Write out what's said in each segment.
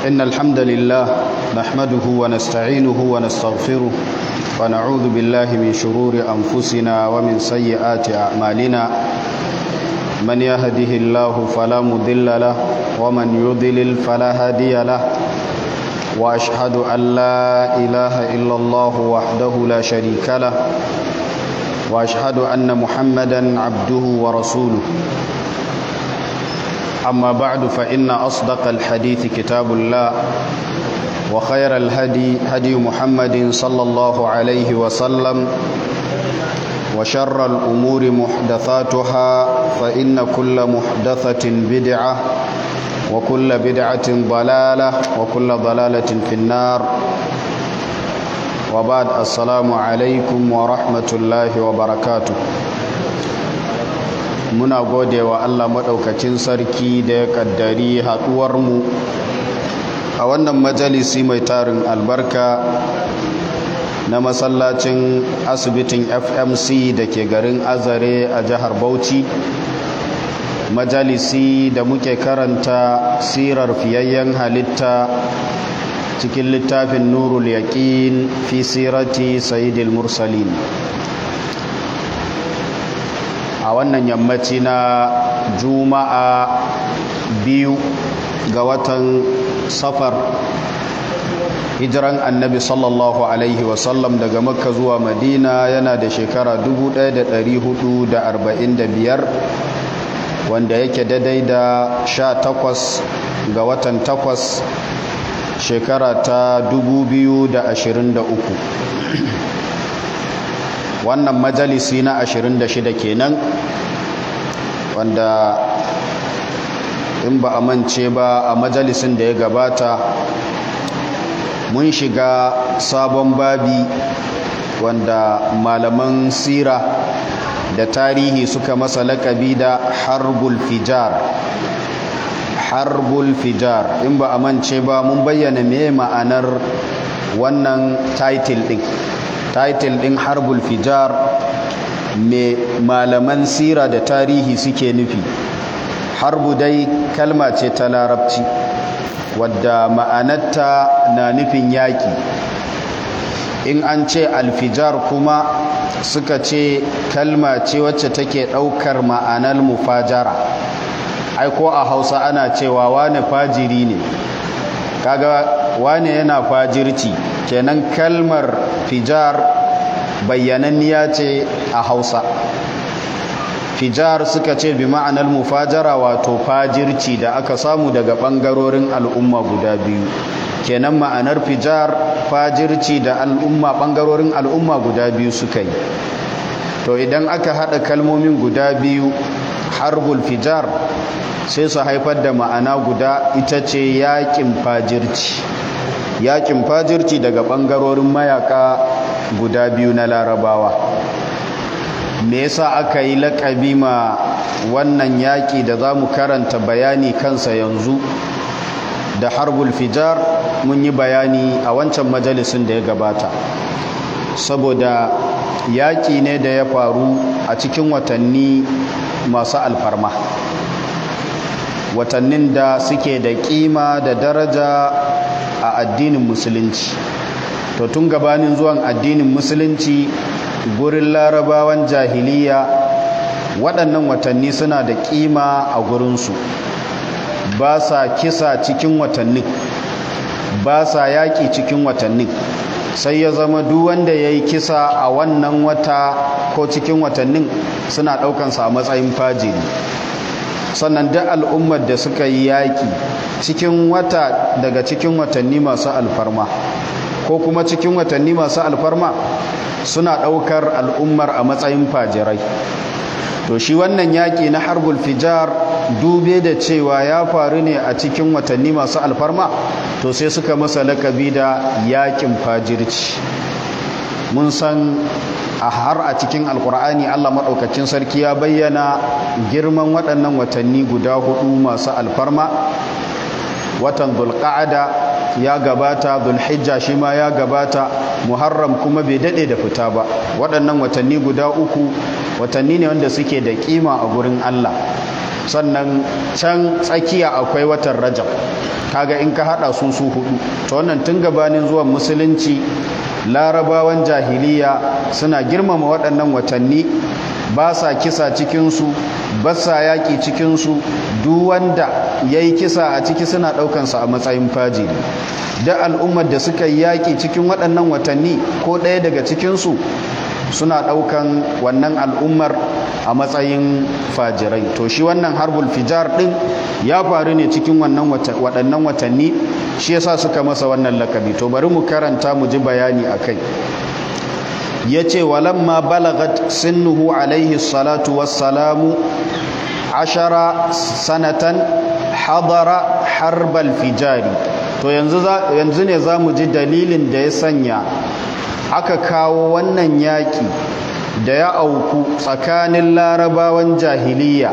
إن الحمد لله نحمده ونستعينه ونستغفره ونعوذ بالله من شرور أنفسنا ومن سيئات أعمالنا من يهده الله فلا مضل له ومن يضلل فلا هادي له وأشهد أن لا إله إلا الله وحده لا شريك له وأشهد أن محمدا عبده ورسوله أما بعد فإن أصدق الحديث كتاب الله وخير الهدي هدي محمد صلى الله عليه وسلم وشر الأمور محدثاتها فإن كل محدثة بدعة وكل بدعة ضلالة وكل ضلالة في النار وبعد السلام عليكم ورحمة الله وبركاته muna gode wa Allah maɗaukacin sarki da ya ƙaddari haɗuwarmu a wannan majalisi mai tarin albarka na masallacin asibitin fmc da ke garin azare a jihar bauchi majalisi da muke karanta sirar fiyayyen halitta cikin littafin nurul yaƙin fi sirati sayidil mursalin a wannan yammaci na juma'a biyu ga watan safar hijiran annabi sallallahu alaihi wasallam daga makka zuwa madina yana da shekara 1445 wanda yake daidai da 18 ga watan 8 shekara ta 2023 wannan majalisi na 26 kenan wanda in ba a mance ba a majalisin da ya gabata mun shiga sabon babi wanda malaman sira da tarihi suka masa lakabi da harbul fijar harbul fijar in ba a mance ba mun bayyana me ma'anar wannan title din title din harbul fijar me malaman sira da tarihi suke nufi harbu dai kalma ce ta larabci wadda ma'anarta na nufin yaƙi in an ce alfijar kuma suka ce kalma ce wacce take ɗaukar ma'anar mufajara ai ko a hausa ana cewa wane fajiri ne kaga wane yana fajirci kenan kalmar fijar bayyananniya ce a hausa fijar suka ce bi ma'anar mufajara wato fajirci da aka samu daga ɓangarorin al'umma guda biyu kenan ma'anar fijar fajirci da al'umma ɓangarorin al'umma guda biyu suka yi to idan aka haɗa kalmomin guda biyu harbul fijar sai su haifar da ma'ana guda ita ce yaƙin fajirci yaƙin fajirci daga ɓangarorin mayaka guda biyu na larabawa me yasa aka yi laƙabi ma wannan yaƙi da za mu karanta bayani kansa yanzu da harbul fijar mun yi bayani a wancan majalisun da ya gabata saboda yaƙi ne da ya faru a cikin watanni masu alfarma watannin da suke da ƙima da daraja a addinin musulunci to tun gabanin zuwan addinin musulunci gurin larabawan jahiliya waɗannan watanni suna da ƙima a gurinsu ba sa kisa cikin watannin ba sa yaƙi cikin watannin sai ya zama duk wanda ya yi kisa a wannan wata ko cikin watannin suna ɗaukansa a matsayin fajiri sannan duk al'ummar da suka yi yaƙi cikin wata daga cikin watanni masu alfarma ko kuma cikin watanni masu alfarma suna ɗaukar al'ummar a matsayin fajirai to shi wannan yaƙi na harbul fijar dube da cewa ya faru ne a cikin watanni masu alfarma to sai suka masa lakabi da yaƙin fajirci mun san a har a cikin alkur'ani allah maɗaukacin sarki ya bayyana girman waɗannan watanni guda hudu masu alfarma watan zulqa'ada ya gabata zulhijja shi ma ya gabata muharram kuma bai dade da fita ba waɗannan watanni guda uku watanni ne wanda suke da kima a gurin Allah sannan can tsakiya akwai watan rajab kaga in ka hada su su hudu to wannan tun gabanin zuwan musulunci larabawan jahiliya suna girmama waɗannan watanni ba sa kisa cikinsu ba sa yaƙi cikinsu duk wanda ya yi kisa a ciki suna ɗaukansa a matsayin fajiri da al'ummar da suka yi yaƙi cikin waɗannan watanni ko ɗaya daga cikinsu suna ɗaukan wannan al'ummar a matsayin fajirai to shi wannan harbul fijar ɗin ya faru ne cikin waɗannan watanni shi yasa suka masa wannan lakabi to bari mu karanta mu ji bayani a kai ya ce walamma balagat sinnuhu alaihi salatu wassalamu ashara sanatan hadara harbal fijari to yanzu ne za mu ji dalilin da ya sanya aka kawo wannan yaƙi da ya auku tsakanin larabawan jahiliya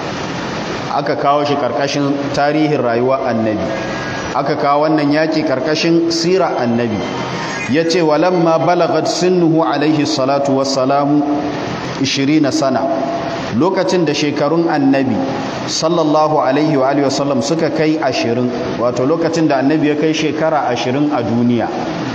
aka kawo shi ƙarƙashin tarihin rayuwa annabi aka kawo wannan yaƙi ƙarƙashin sira annabi ya ce walamma balagat sinnuhu alaihi salatu wassalamu 20 sana lokacin da shekarun annabi sallallahu alaihi wa alihi wasallam suka kai 20 wato lokacin da annabi ya kai shekara 20 a duniya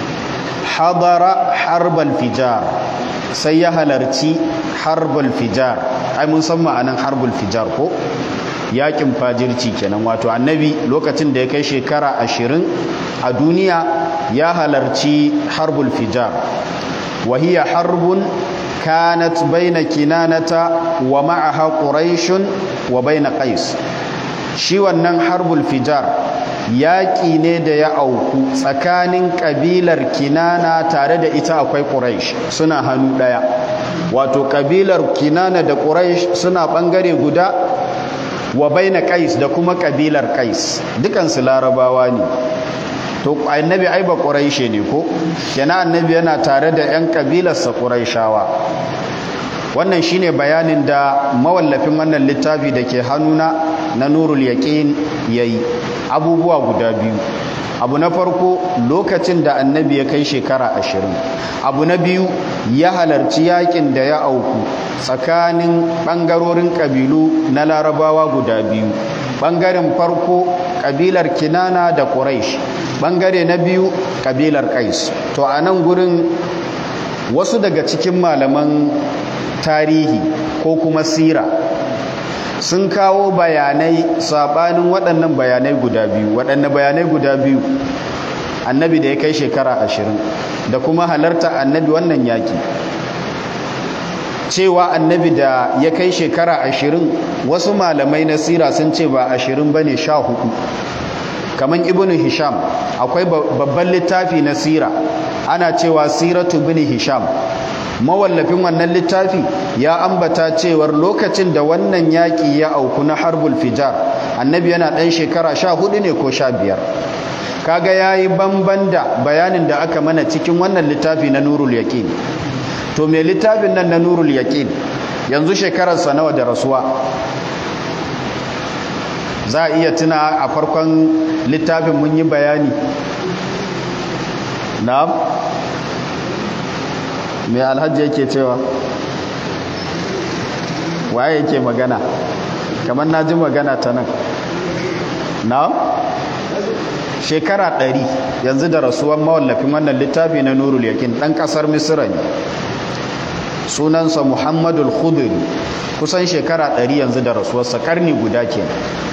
hadara harbal fijar sai ya halarci harbal fijar ai mun san ma'anan harbal fijar ko yakin fajirci kenan wato annabi lokacin da ya kai shekara 20 a duniya ya halarci harbul fijar wa hiya harbun kanat baina kinanata wa ma'aha quraishun wa baina qais shi wannan harbul fijar yaƙi ne da ya auku tsakanin ƙabilar kinana tare da ita akwai quraish suna hannu ɗaya wato ƙabilar kinana da quraish suna ɓangare guda wa baina qais da kuma ƙabilar qais dukansu larabawa ne to annabi ai ba quraishe ne ko kenan annabi yana tare da yan kabilarsa quraishawa wannan shine bayanin da mawallafin wannan littafi da ke hannuna na nurul yaqin yayi abubuwa guda biyu abu na farko lokacin da annabi ya kai shekara ashirin abu na biyu ya halarci yakin da ya auku tsakanin ɓangarorin ƙabilu na larabawa guda biyu ɓangaren farko ƙabilar kinana da ƙuraish ɓangare na biyu ƙabilar ƙais to a nan gurin wasu daga cikin malaman tarihi ko kuma sira sun kawo bayanai sabanin waɗannan bayanai guda biyu waɗannan bayanai guda biyu annabi da ya kai shekara ashirin da kuma halarta annabi wannan yaƙi cewa annabi da ya kai shekara ashirin wasu malamai na sira sun ce ba ashirin ba ne sha hudu kamar ibn hisham akwai babban littafi na sira ana cewa siratu bin hisham mawallafin wannan littafi ya ambata cewar lokacin da wannan yaƙi ya auku na harbul fijar annabi yana ɗan shekara sha hudu ne ko sha biyar kaga ya yi banban da bayanin da aka mana cikin wannan littafi na nurul yaƙin to mai littafin nan na nurul yaƙin yanzu shekararsa nawa da rasuwa za a iya tuna a farkon littafin mun yi bayani na'am mai alhaji yake cewa waye yake magana kamar na ji magana ta nan na shekara ɗari yanzu da rasuwan mawallafin wannan littafi na nurul yakin ɗan ƙasar misira ne sunansa muhammadul khudri kusan shekara ɗari yanzu da rasuwarsa ƙarni guda ke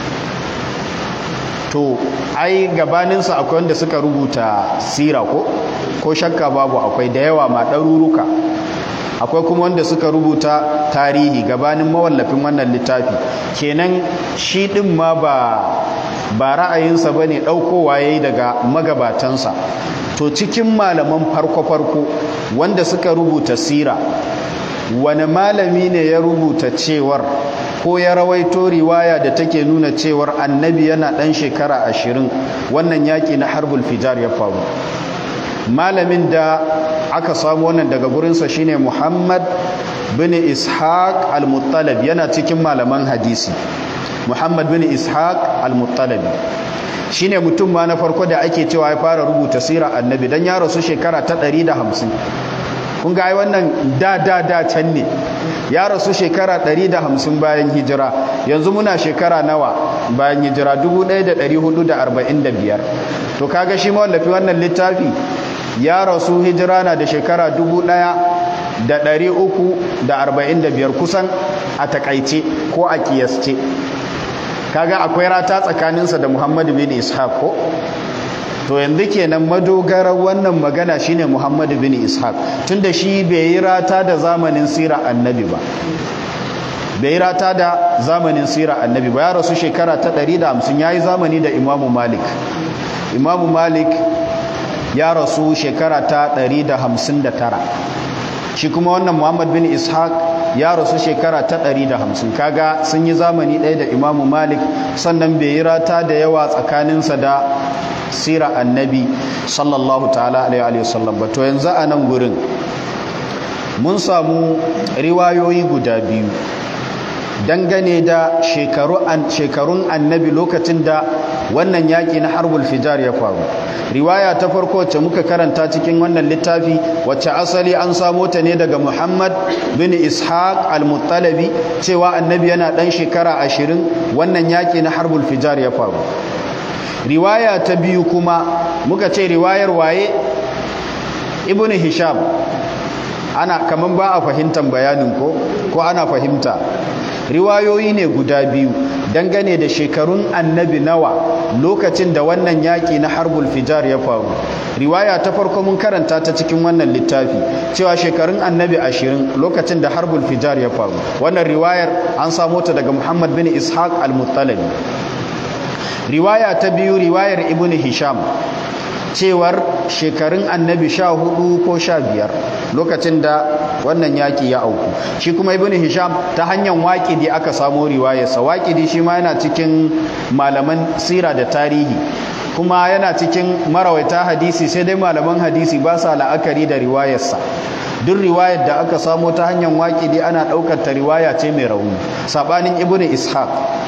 to ai gabaninsa akwai wanda suka rubuta sira ko ko shakka babu akwai da yawa ma ɗaruruka akwai kuma wanda suka rubuta tarihi gabanin mawallafin wannan littafi kenan shi ɗin ma ba ba ra'ayinsa ba ne ɗaukowa ya yi daga magabatansa to cikin malaman farko-farko wanda suka rubuta sira wani malami ne ya rubuta cewar ko ya rawaito riwaya da take nuna cewar annabi yana ɗan shekara ashirin wannan yaƙi na harbul fijar ya faru malamin da aka samu wannan daga gurinsa shine muhammad bin ishaq al-muttalib yana cikin malaman hadisi muhammad bin ishaq al-muttalib shine mutum ma na farko da ake cewa ya fara rubuta sirar annabi dan ya rasu shekara ta 150 kun ga ai wannan da da da can ne ya rasu shekara 150 bayan hijira yanzu muna shekara nawa bayan hijira 1445 to kaga shi mawallafi wannan littafi ya rasu hijira na da shekara 1345 kusan a takaice ko a kiyasce kaga akwai rata tsakaninsa da muhammadu bin ishaq ko to yanzu kenan madogarar wannan magana shine muhammadu bin ishaq tunda shi bai yi rata da zamanin sira annabi ba bai yi rata da zamanin sira annabi ba ya rasu shekara ta 150 ya yi zamani da imamu malik imamu malik ya rasu shekara ta 159 shi kuma wannan muhammad bin ishaq ya rasu shekara ta 150 kaga sun yi zamani ɗaya da imamu malik sannan bai yi rata da yawa tsakaninsa da sira annabi sallallahu ta'ala alaihi wasallam ba to yanzu a nan gurin mun samu riwayoyi guda biyu dangane da shekarun annabi lokacin da wannan yaƙi na harbul fijar ya faru riwaya ta farko wacce muka karanta cikin wannan littafi wacce asali an samo ta ne daga muhammad bin ishaq al-muttalabi cewa annabi yana ɗan shekara ashirin wannan yaƙi na harbul fijar ya faru riwaya ta biyu kuma muka ce riwayar waye ibn hisham ana kaman ba a fahimtar bayanin ko ko ana fahimta riwayoyi ne guda biyu dangane da shekarun annabi nawa lokacin da wannan yaƙi na harbul fijar ya faru riwaya ta farko mun karanta ta cikin wannan littafi cewa shekarun annabi ashirin lokacin da harbul fijar ya faru wannan riwayar an samo ta daga muhammad bin ishaq al-muttalabi riwaya ta biyu riwayar ibn hisham cewar shekarun annabi sha hudu ko sha biyar lokacin da wannan yaƙi ya auku shi kuma ibn hisham ta hanyar waƙidi aka samo riwayarsa waƙidi shi ma yana cikin malaman sira da tarihi kuma yana cikin marawaita hadisi sai dai malaman hadisi ba sa la'akari da riwayarsa duk riwayar da aka samo ta hanyar waƙidi ana ɗaukar ta riwaya ce mai rauni saɓanin ibn ishaq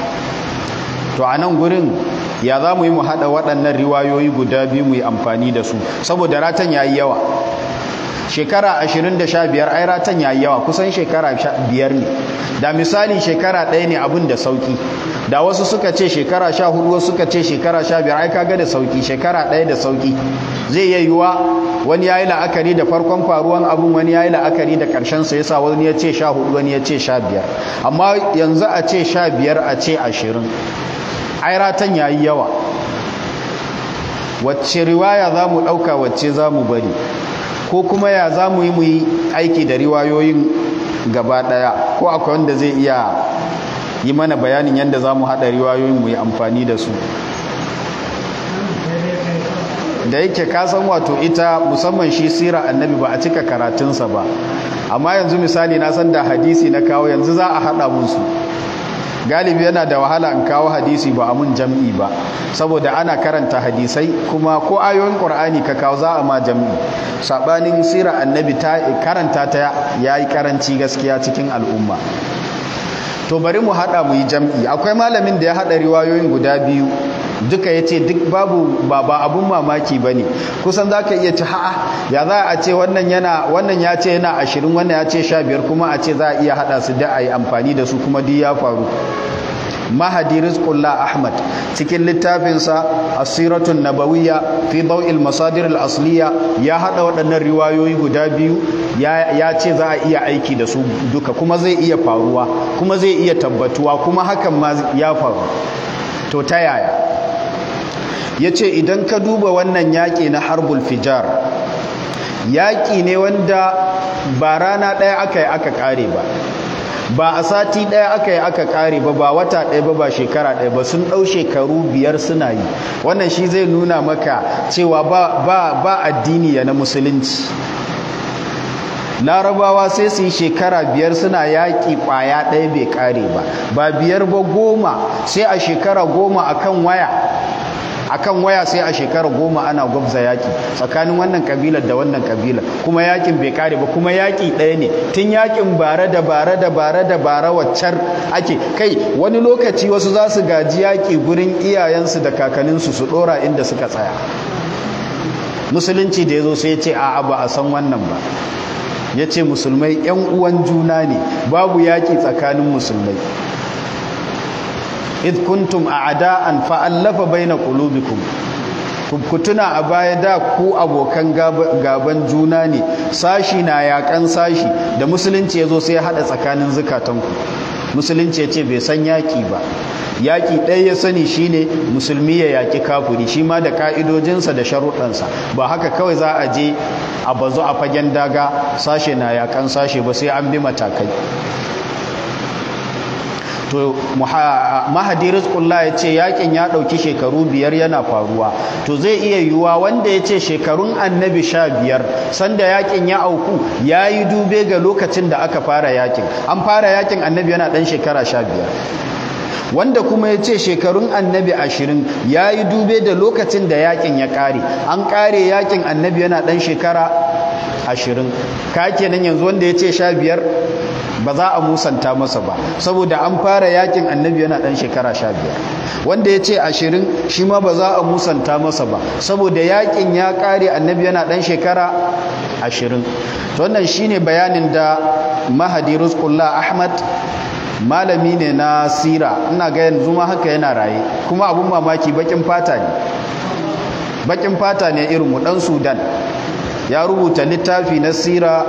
to a nan gurin ya za mu yi mu haɗa waɗannan riwayoyi guda biyu mu yi amfani da su saboda ratan ya yi yawa shekara ashirin da sha biyar ai ratan ya yi yawa kusan shekara biyar ne da misali shekara ɗaya ne abin da sauƙi da wasu suka ce shekara sha hudu wasu suka ce shekara sha biyar ai kaga da sauƙi shekara ɗaya da sauƙi zai iya yiwuwa wani ya yi la'akari da farkon faruwan abin wani ya yi la'akari da ƙarshen sa yasa wani ya ce sha hudu wani ya ce sha biyar amma yanzu a ce sha biyar a ce ashirin ai ratan ya yi yawa wacce riwaya za mu ɗauka wacce za mu bari ko kuma ya za mu yi mu yi aiki da riwayoyin gaba ɗaya ko akwai wanda zai iya yi mana bayanin yadda za mu haɗa riwayoyin mu yi amfani da su da yake kasan wato ita musamman shi sira annabi ba a cika karatunsa ba amma yanzu misali na san da hadisi na kawo yanzu za a haɗa musu galibi yana da wahala in kawo hadisi ba a mun jam'i ba saboda ana karanta hadisai kuma ko ayoyin qur'ani ka kawo za a ma jam'i sabanin sira annabi ta karanta ta yayi karanci gaskiya cikin al'umma to bari mu hada mu yi jam'i akwai malamin da ya hada riwayoyin guda biyu duka ya ce duk babu ba ba abun mamaki ba ne kusan za ka iya ci ha'a ya za a ce wannan yana wannan ya ce yana ashirin wannan ya ce sha biyar kuma a ce za a iya haɗa su da a yi amfani da su kuma duk ya faru mahadi rizqullah ahmad cikin littafinsa asiratun nabawiyya fi daw'il masadir al-asliya ya hada waɗannan riwayoyi guda biyu ya ce za a iya aiki da su duka kuma zai iya faruwa kuma zai iya tabbatuwa kuma hakan ma ya faru to ta yaya ya ce idan ka duba wannan yaƙi na harbul fijar yaƙi ne wanda ba rana ɗaya aka yi aka ƙare ba ba a sati ɗaya aka yi aka ƙare ba ba wata ɗaya ba ba shekara ɗaya ba sun ɗau shekaru biyar suna yi wannan shi zai nuna maka cewa ba addini ya na musulunci larabawa sai su yi shekara biyar suna yaƙi ƙwaya ɗaya bai ƙare ba ba biyar ba goma sai a shekara goma akan waya akan waya sai a shekara goma ana gwabza yaƙi tsakanin wannan kabilar da wannan kabilar kuma yaƙin bai kare ba kuma yaƙi ɗaya ne tun yaƙin bare da bare da bare da bare waccar ake kai wani lokaci wasu za su gaji yaƙi gurin iyayensu da kakanninsu su ɗora inda suka tsaya musulunci da ya zo sai ya ce a'a ba a san wannan ba ya ce musulmai 'yan uwan juna ne babu yaƙi tsakanin musulmai id kuntum a'da'an fa'allafa baina qulubikum ku tuna a baya da ku abokan gaban juna ne sashi na yakan sashi da musulunci ya zo sai ya haɗa tsakanin zukatanku musulunci ya ce bai san yaƙi ba yaƙi ɗaya ya sani shine musulmi ya yaƙi kafuri shi ma da ƙa'idojinsa da sharuɗansa ba haka kawai za a je a bazu a fagen daga sashe na yaƙan sashe ba sai an bi matakai to mahadi rizqullah ya ce yaƙin ya ɗauki shekaru biyar yana faruwa to zai iya yiwuwa wanda ya ce shekarun annabi sha biyar sanda yaƙin ya auku ya yi dube ga lokacin da aka fara yaƙin an fara yaƙin annabi yana ɗan shekara sha biyar wanda kuma ya ce shekarun annabi ashirin ya yi dube da lokacin da yakin ya ƙare an ƙare yakin annabi yana ɗan shekara ashirin ka kenan yanzu wanda ya ce sha biyar ba za a musanta masa ba saboda an fara yakin annabi yana ɗan shekara sha biyar wanda ya ce ashirin shi ma ba za a musanta masa ba saboda yakin ya ƙare annabi yana ɗan shekara ashirin wannan shine bayanin da mahadi rizqullah ahmad malami ne na sira ina ga yanzu ma haka yana raye kuma abun mamaki bakin fata ne bakin fata ne irin mu dan sudan ya rubuta littafi na sira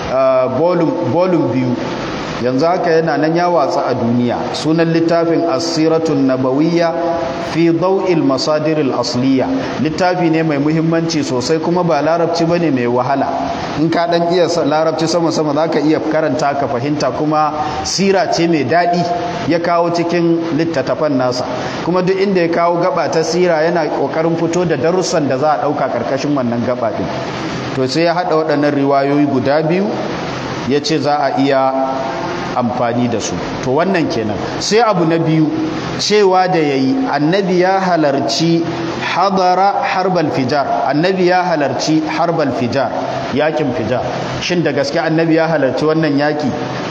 volume biyu yanzu haka yana nan ya watsa a duniya sunan littafin asiratun nabawiyya fi daw'il masadiril asliya littafi ne mai muhimmanci sosai kuma ba larabci bane mai wahala in ka dan iya larabci sama sama zaka iya karanta ka fahimta kuma sira ce mai dadi ya kawo cikin littattafan nasa kuma duk inda ya kawo gaba ta sira yana kokarin fito da darussan da za a dauka karkashin wannan gaba din to sai ya hada waɗannan riwayoyi guda biyu ya ce za a iya amfani da su to wannan kenan sai abu na biyu cewa da ya yi annabi ya halarci hadara harbal fijar annabi ya halarci harbal fijar yakin fijar shin da gaske annabi ya halarci wannan yaki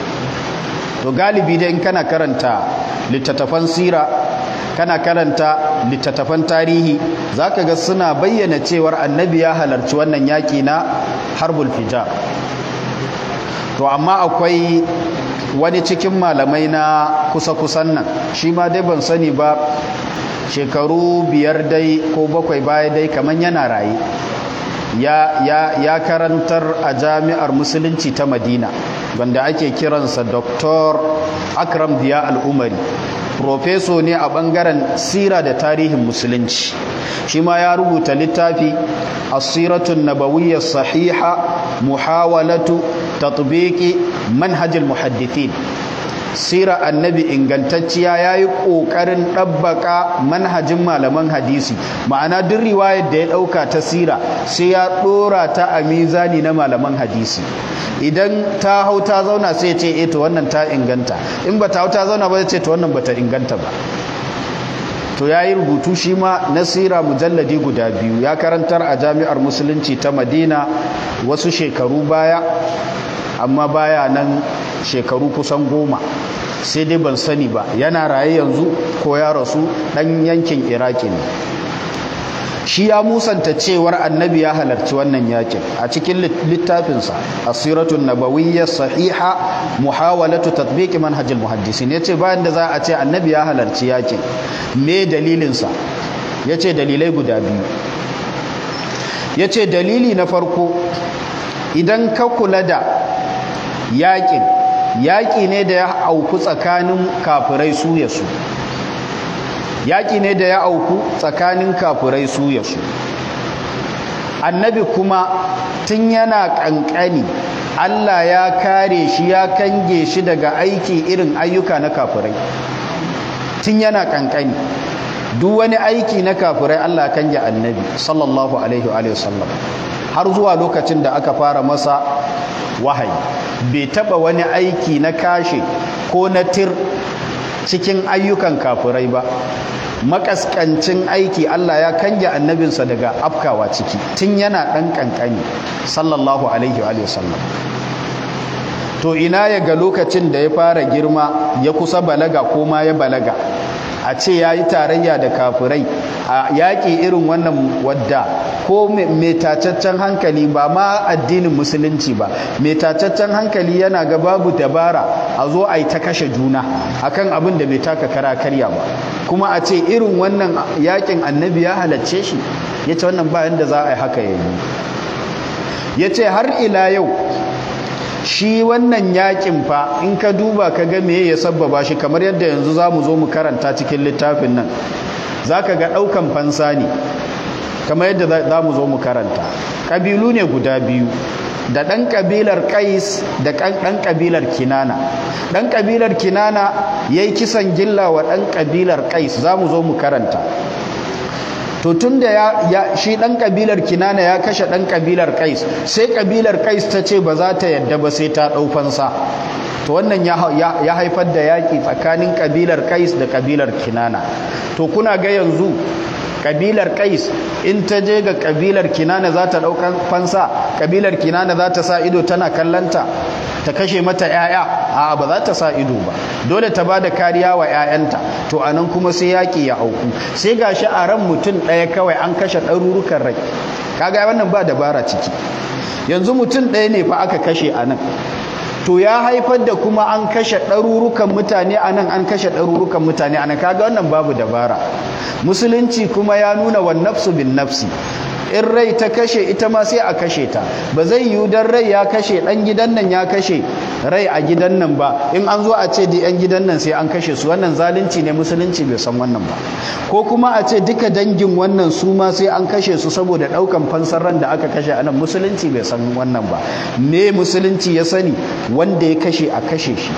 to galibi dai in kana karanta littattafan sira kana karanta littattafan tarihi zaka ga suna bayyana cewar annabi ya halarci wannan yaki na harbul fijar to amma akwai wani cikin malamai na kusa-kusan nan shi ma dai ban sani ba shekaru biyar dai ko bakwai baya dai kamar yana raye ya, ya, ya karantar a jami'ar musulunci ta madina wanda ake kiransa dr akram biya al'umari profeso ne a bangaren sira da tarihin musulunci shi ma ya rubuta littafi asiratun nabawiyyar sahiha muhawalatu tatbiki manhajil muhaddithin sira annabi ingantacciya ya yi ƙoƙarin ɗabbaka manhajin malaman hadisi ma'ana duk riwayar da ya ɗauka ta sira sai ya ɗora ta a mizani na malaman hadisi idan ta hau ta zauna sai ce e to wannan ta inganta in ba ta hau ta zauna ba ce to wannan ba ta inganta ba to ya yi rubutu shi ma na sira mujalladi guda biyu ya karantar a jami'ar musulunci ta madina wasu shekaru baya amma baya nan shekaru kusan goma sai dai ban sani ba yana raye yanzu ko ya rasu dan yankin iraki ne shi ya musanta cewar annabi ya halarci wannan yakin a cikin littafinsa asiratun nabawiyyar sahiha muhawalatu tatbiqi manhajil muhaddisin yace bayan da za a ce annabi ya halarci yakin me dalilinsa yace dalilai guda biyu yace dalili na farko idan ka kula da yakin yaƙi ne da ya auku tsakanin kafirai su ya su yaƙi ne da ya auku tsakanin kafirai su ya su annabi kuma tun yana ƙanƙani Allah ya kare shi ya kange shi daga aiki irin ayyuka na kafirai tun yana ƙanƙani duk wani aiki na kafirai Allah kange annabi sallallahu alaihi wa sallam har zuwa lokacin da aka fara masa wahayi bai taba wani aiki na kashe ko na tir cikin ayyukan kafirai ba makaskancin aiki Allah ya kange annabinsa daga afkawa ciki tun yana ɗan ƙanƙani sallallahu alaihi wa sallam to ina ya ga lokacin da ya fara girma ya kusa balaga ko ma ya balaga a ce ya yi tarayya da kafirai a yaƙi irin wannan wadda ko mai tacaccen hankali ba ma addinin musulunci ba mai tacaccen hankali yana ga babu dabara a zo a yi ta kashe juna akan abin da bai taka kara karya ba kuma a ce irin wannan yaƙin annabi ya halacce shi ya ce wannan bayan da za a yi haka yayi ya ce har ila yau shi wannan yakin fa in ka duba ka ga me ya sabbaba shi kamar yadda yanzu za mu zo mu karanta cikin littafin nan za ka ga ɗaukan fansa ne kamar yadda za mu zo mu karanta ƙabilu ne guda biyu da ɗan ƙabilar ƙais da ɗan ƙabilar kinana ɗan ƙabilar kinana ya yi kisan gilla wa ɗan ƙabilar ƙais za mu zo mu karanta to tun da ya, shi ɗan ƙabilar kinana ya kashe ɗan ƙabilar kais sai ƙabilar kais ta ce ba za ta yadda ba sai ta ɗau fansa to wannan ya, haifar da yaƙi tsakanin ƙabilar kais da ƙabilar kinana to kuna ga yanzu ƙabilar kais in ta je ga ƙabilar kinana za ta ɗaukan fansa ƙabilar kinana za ta sa ido tana kallanta ta kashe mata 'ya'ya a ba za ta sa ido ba dole ta ba da kariya wa 'ya'yanta to a nan kuma sai yaƙi ya auku sai ga shi a ran mutum ɗaya kawai an kashe ɗarurukan rai kaga wannan ba dabara ciki yanzu mutum ɗaya ne fa aka kashe a nan to ya haifar da kuma an kashe ɗarurukan mutane a nan an kashe ɗarurukan mutane a nan kaga wannan babu dabara musulunci kuma ya nuna wa nafsu bin nafsi in rai ta kashe ita ma sai a kashe ta ba zai yiwu dan rai ya kashe dan gidan nan ya kashe rai a gidan nan ba in an zo a ce da yan gidan nan sai an kashe su wannan zalunci ne musulunci bai san wannan ba ko kuma a ce duka dangin wannan su ma sai an kashe su saboda daukan fansar ran da aka kashe anan musulunci bai san wannan ba me musulunci ya sani wanda ya kashe a kashe shi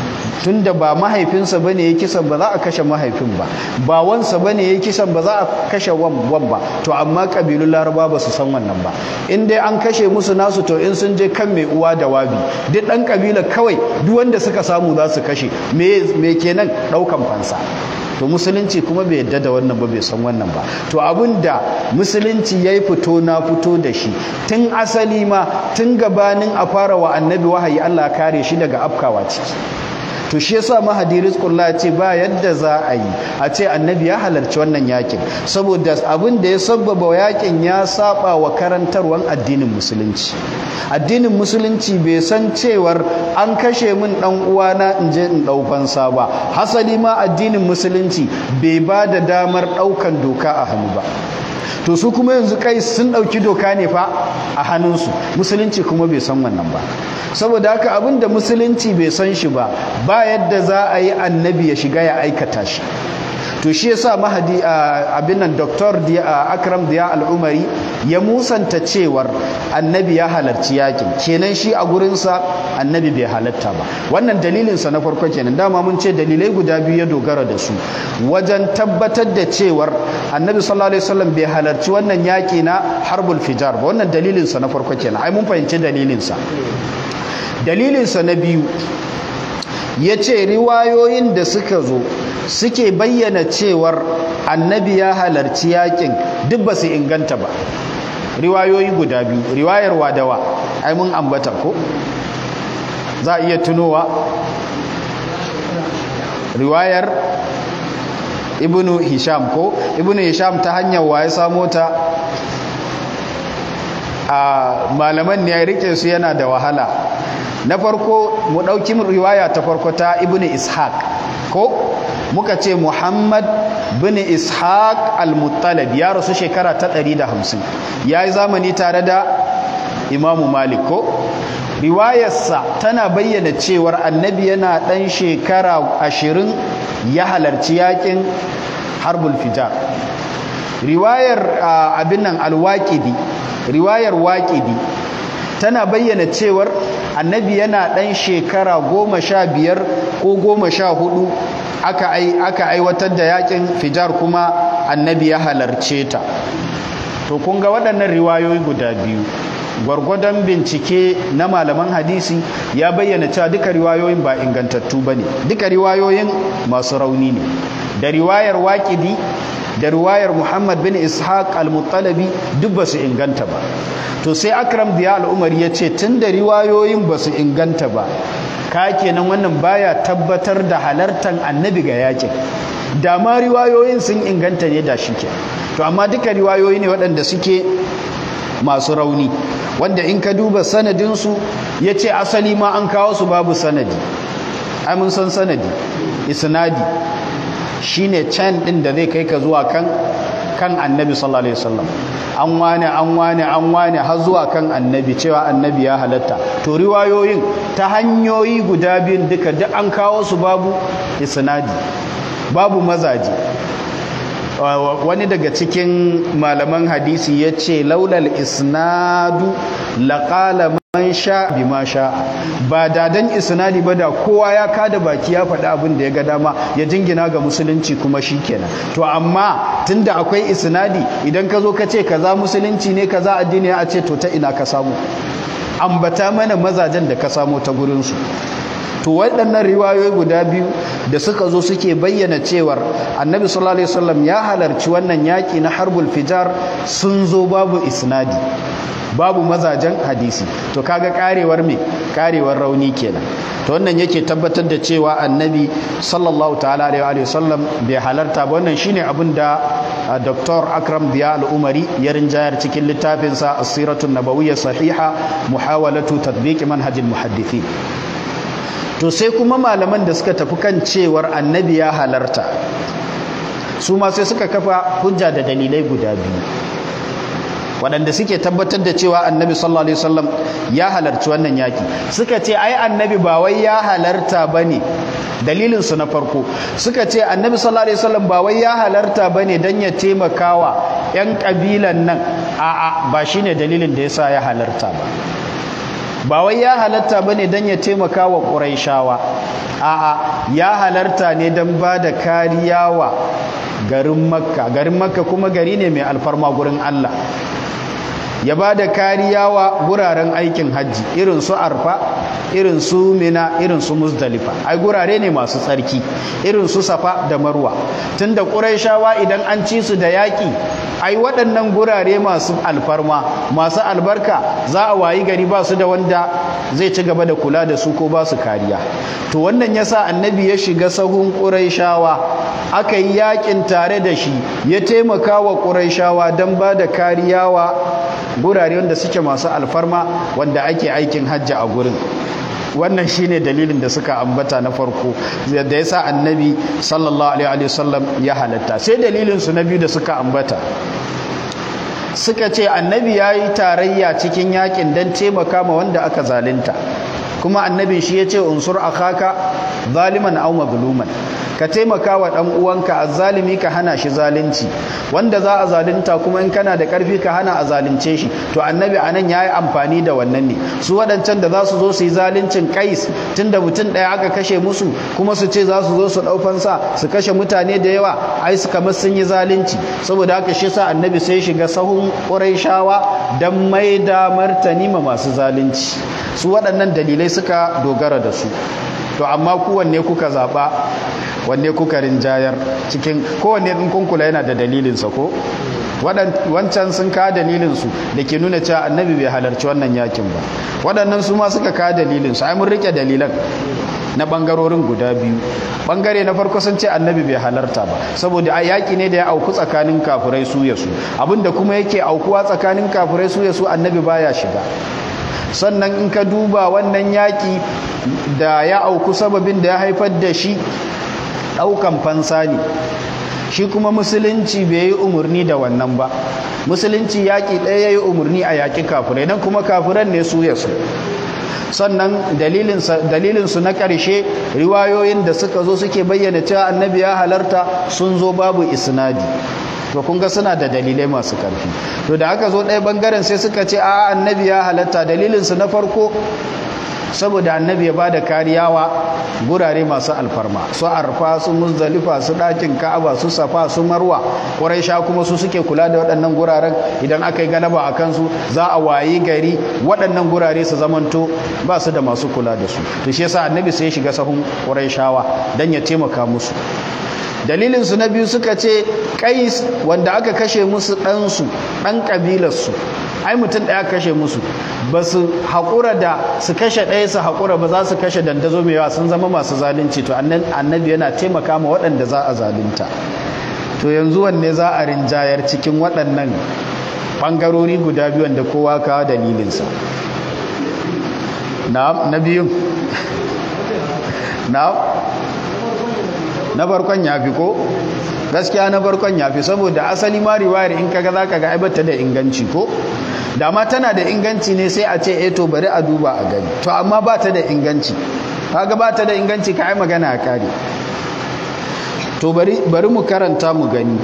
tunda ba mahaifinsa bane ya kisan ba za a kashe mahaifin ba ba wansa bane ya kisan ba za a kashe wan ba to amma kabilun laraba ba su san wannan ba in dai an kashe musu nasu to in sun je kan mai uwa da wabi duk dan kabila kawai duk wanda suka samu za su kashe me me kenan daukan fansa to musulunci kuma bai yadda da wannan ba bai san wannan ba to abinda musulunci ya yi fito na fito da shi tun asali ma tun gabanin a fara wa annabi wahayi Allah kare shi daga afkawa ciki to shi yasa mahadi rizqullah ya ce ba yadda za a yi a ce annabi ya halarci wannan yakin saboda abin da ya sabbaba yakin ya saba wa karantarwan addinin musulunci addinin musulunci bai san cewar an kashe min dan uwana in je in dau fansa ba hasali ma addinin musulunci bai ba da damar daukan doka a hannu ba to su kuma yanzu kai sun ɗauki doka ne fa a hannunsu musulunci kuma bai san wannan ba saboda haka abin da musulunci bai san shi ba ba yadda za a yi annabi ya shiga ya aikata shi to shi yasa mahadi abin nan doktor akram diya al'umari ya musanta cewar annabi ya halarci yakin kenan shi a gurinsa annabi bai halatta ba wannan dalilinsa na farko kenan dama mun ce dalilai guda biyu ya dogara da su wajen tabbatar da cewar annabi sallallahu alaihi wasallam bai halarci wannan yaki na harbul fijar ba wannan dalilinsa na farko kenan ai mun fahimci dalilinsa dalilinsa na biyu ya ce riwayoyin da suka zo suke bayyana cewar annabi ya halarci yakin duk ba su inganta ba riwayoyi guda biyu riwayar wadawa ai mun ambata ko za a iya tunowa riwayar ibnu hisham ko ibnu hisham ta hanyar waye samo ta a malaman ne ya rike su yana da wahala na farko mu ɗauki riwaya ta farko ta ibnu ishaq ko muka ce muhammad bin ishaq al-muttalib ya rasu shekara ta 150 ya yi zamani tare da imamu malik ko riwayarsa tana bayyana cewar annabi yana ɗan shekara ashirin ya halarci yakin harbul fijar riwayar abin nan alwaƙidi riwayar waƙidi tana bayyana cewar annabi yana ɗan shekara goma sha biyar ko goma sha hudu aka aiwatar da yakin fijar kuma annabi ya halarce ta to kun ga waɗannan riwayoyi guda biyu gwargwadon bincike na malaman hadisi ya bayyana cewa duka riwayoyin ba ingantattu ba ne duka riwayoyin masu rauni ne da riwayar waƙidi da riwayar muhammad bin ishaq al-muttalabi duk ba su inganta ba to sai akram diya al'umar ya ce tun da riwayoyin ba su inganta ba ka kenan wannan baya tabbatar da halartar annabi ga yakin da ma riwayoyin sun inganta ne da shi ke to amma duka riwayoyi ne waɗanda suke masu rauni wanda in ka duba sanadinsu ya ce asali ma an kawo su babu sanadi ai mun san sanadi isnadi shine can ɗin da zai kai ka zuwa kan kan annabi sallallahu alaihi wasallam an wane an wane an wane har zuwa kan annabi cewa annabi ya halatta to riwayoyin ta hanyoyi guda biyun duka duk an kawo su babu isnadi babu mazaji wani daga cikin malaman hadisi ya ce laulal isnadu laƙala man sha bi ma sha ba dadan isnadi ba da kowa ya kada baki ya faɗi abin da ya ga dama ya jingina ga musulunci kuma shi kenan to amma tunda akwai isnadi idan ka zo ka ce kaza musulunci ne kaza addini a ce to ta ina ka samu ambata mana mazajen da ka samu ta gurinsu to waɗannan riwayoyi guda biyu da suka zo suke bayyana cewar annabi sallallahu alaihi wasallam ya halarci wannan yaƙi na harbul fijar sun zo babu isnadi babu mazajen hadisi to kaga karewar me karewar rauni kenan to wannan yake tabbatar da cewa annabi sallallahu ta'ala alaihi wasallam bai halarta ba wannan shine abin da Dr. Akram Biya Al-Umari ya rinjayar cikin littafinsa As-Siratun Nabawiyya Sahiha Muhawalatu Tatbiq Manhajil Muhaddithin to sai kuma malaman da suka tafi kan cewar annabi ya halarta su ma sai suka kafa hujja da dalilai guda biyu waɗanda suke tabbatar da cewa annabi sallallahu alaihi wasallam ya halarci wannan yaki suka ce ai annabi ba wai ya halarta bane dalilin su na farko suka ce annabi sallallahu alaihi wasallam ba wai ya halarta bane dan ya taimakawa yan kabilan nan a'a ba shine dalilin da yasa ya halarta ba ba wai ya halatta bane dan ya taimaka wa ƙuraishawa a'a ya halarta ne dan ba da kariya wa garin makka garin makka kuma gari ne mai alfarma gurin Allah ya ba da kariya wa guraren aikin hajji irin su arfa irin su mina irin su muzdalifa ai gurare ne masu tsarki irin su safa da marwa tunda ƙuraishawa idan an ci su da yaƙi ai waɗannan gurare masu alfarma masu albarka za a wayi gari ba su da wanda zai ci gaba da kula da su ko ba su kariya to wannan yasa annabi ya shiga sahun ƙuraishawa aka yi yaƙin tare da shi ya taimaka wa ƙuraishawa don ba da kariya wa gurare wanda suke masu alfarma wanda ake aikin hajji a gurin wannan shine dalilin da suka ambata na farko da yasa annabi sallallahu alaihi wasallam ya halatta sai dalilin su na biyu da suka ambata suka ce annabi yayi tarayya cikin yakin dan taimaka ma wanda aka zalunta kuma annabin shi yace unsur akhaka zaliman aw mazluman ka taimaka wa ɗan uwanka azzalimi ka hana shi zalunci wanda za a zalunta kuma in kana da ƙarfi ka hana a zalunce shi to annabi anan ya yi amfani da wannan ne su waɗancan da za su zo su yi zaluncin kais tunda mutum ɗaya aka kashe musu kuma su ce za su zo su ɗaufansa su kashe mutane da yawa ai su kamar sun yi zalunci saboda haka shi sa annabi sai shiga sahun ƙurayshawa don mai da martani ma masu zalunci su waɗannan dalilai suka dogara da su to amma kowanne kuka zaɓa wanne kuka rinjayar cikin kowanne in kun kula yana da dalilinsa ko wancan sun ka dalilinsu da ke nuna cewa annabi bai halarci wannan yakin ba waɗannan su ma suka ka dalilinsu ai mun rike dalilan na ɓangarorin guda biyu ɓangare na farko sun ce annabi bai halarta ba saboda a yaƙi ne da ya auku tsakanin kafurai su ya su abinda kuma yake aukuwa tsakanin kafurai su ya su annabi baya shiga sannan in ka duba wannan yaƙi da ya auku sababin da ya haifar da shi ɗaukan fansa ne shi kuma musulunci bai yi umarni da wannan ba musulunci yaƙi ɗaya ya yi umarni a yaƙi kafirai nan kuma kafiran ne su ya su sannan dalilinsu na ƙarshe riwayoyin da suka zo suke bayyana cewa annabi ya halarta sun zo babu isnadi to kun ga suna da dalilai masu ƙarfi to da aka zo ɗaya ɓangaren sai suka ce a annabi ya halarta dalilinsu na farko saboda annabi ya bada kariya wa gurare masu alfarma su arfa su muzdalifa su ɗakin ka'aba su safa su marwa sha kuma su suke kula da waɗannan guraren idan aka yi galaba a kansu za a wayi gari waɗannan gurare su zamanto ba su da masu kula da su to shi yasa annabi sai ya shiga sahun shawa dan ya taimaka musu dalilin su na biyu suka ce kais wanda aka kashe musu ɗansu ɗan ƙabilarsu ai mutum ɗaya kashe musu ba su haƙura da su kashe ɗaya su haƙura ba za su kashe dandazo mai yawa sun zama masu zalunci to annabi yana taimaka ma waɗanda za a zalunta to yanzu wanne za a rinjayar cikin waɗannan ɓangarori guda biyu da kowa kawo dalilinsa na biyun na na farkon ya fi ko gaskiya na farkon ya fi saboda asali ma riwayar in kaga za ka ga aibata da inganci ko da ma tana da inganci ne sai a ce eh to bari a duba a gani to amma ba ta da inganci kaga ba ta da inganci ka ai magana a kare to bari bari mu karanta mu gani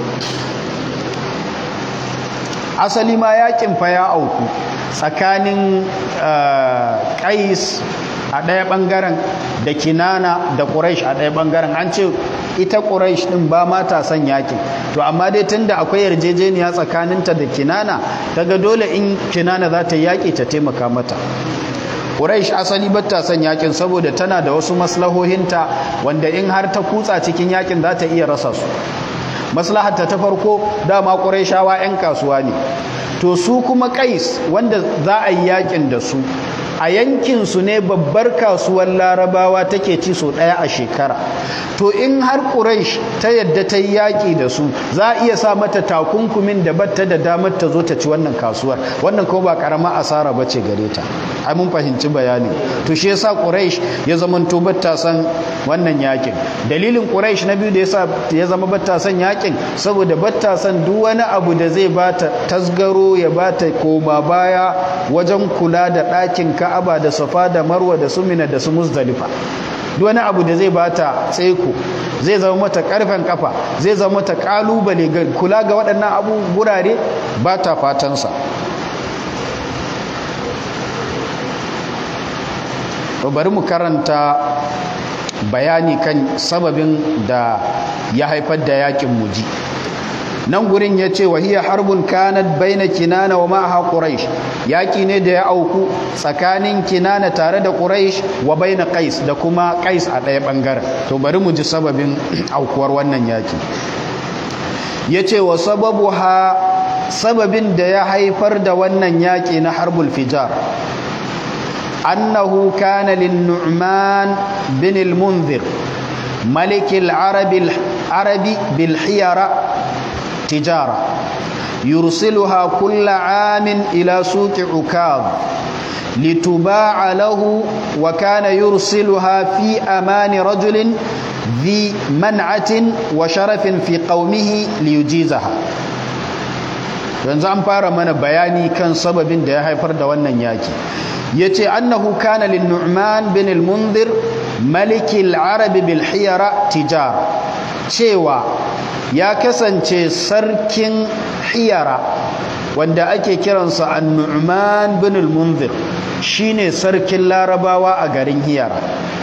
asali ma yakin fa ya auku tsakanin qais a ɗaya ɓangaren da kinana da ƙuraish a ɗaya ɓangaren an ce ita ƙuraish ɗin ba ma ta son yakin to amma dai tun da akwai yarjejeniya tsakaninta da kinana daga dole in kinana za ta yaƙi ta taimaka mata ƙuraish asali ba ta son yakin saboda tana da wasu maslahohinta wanda in har ta kutsa cikin yakin za ta iya rasa su maslahata ta farko dama ƙuraishawa 'yan kasuwa ne to su kuma kais wanda za a yi yakin da su a yankinsu ne babbar kasuwar larabawa take ci so ɗaya a shekara to in har ƙuraish ta yadda ta yi yaƙi da su za a iya sa mata takunkumin da batta da damar ta zo ta ci wannan kasuwar wannan kuma ba ƙarama asara ba ce gare ta ai mun fahimci bayani to shi yasa ƙuraish ya zama to batta san wannan yaƙin dalilin ƙuraish na biyu da yasa ya zama batta san yaƙin saboda batta san duk wani abu da zai bata tasgaro ya bata koma baya wajen kula da ɗakin ka'aba da safa da marwa da sumina da su muzdalifa duk wani abu da zai bata tsaiko zai zama mata karfen kafa zai zama mata kalubale ga kula ga waɗannan abu gurare ba ta fatansa bari mu karanta bayani kan sababin da ya haifar da yakin muji nan gurin ya ce wahiyar harbun kanat baina kinana wa ma'aha quraish yaki ne da ya auku tsakanin kinana tare da quraish wa baina qais da kuma qais a ɗaya ɓangaren to bari mu ji sababin aukuwar wannan yaki ya ce wa sababu ha sababin da ya haifar da wannan yaki na harbul fijar annahu kana lin nu'man bin al-munzir ملك العرب العربي بالحيرة تجارة يرسلها كل عام إلى سوق عكاظ لتباع له وكان يرسلها في أمان رجل ذي منعة وشرف في قومه ليجيزها yanzu an fara mana bayani kan sababin da ya haifar da wannan yaki yace annahu kana lin nu'man bin al-munzir malik al-arab bil hiyara tijara cewa ya kasance sarkin hiyara wanda ake kiransa an-nu'man bin al-munzir shine sarkin larabawa a garin hiyara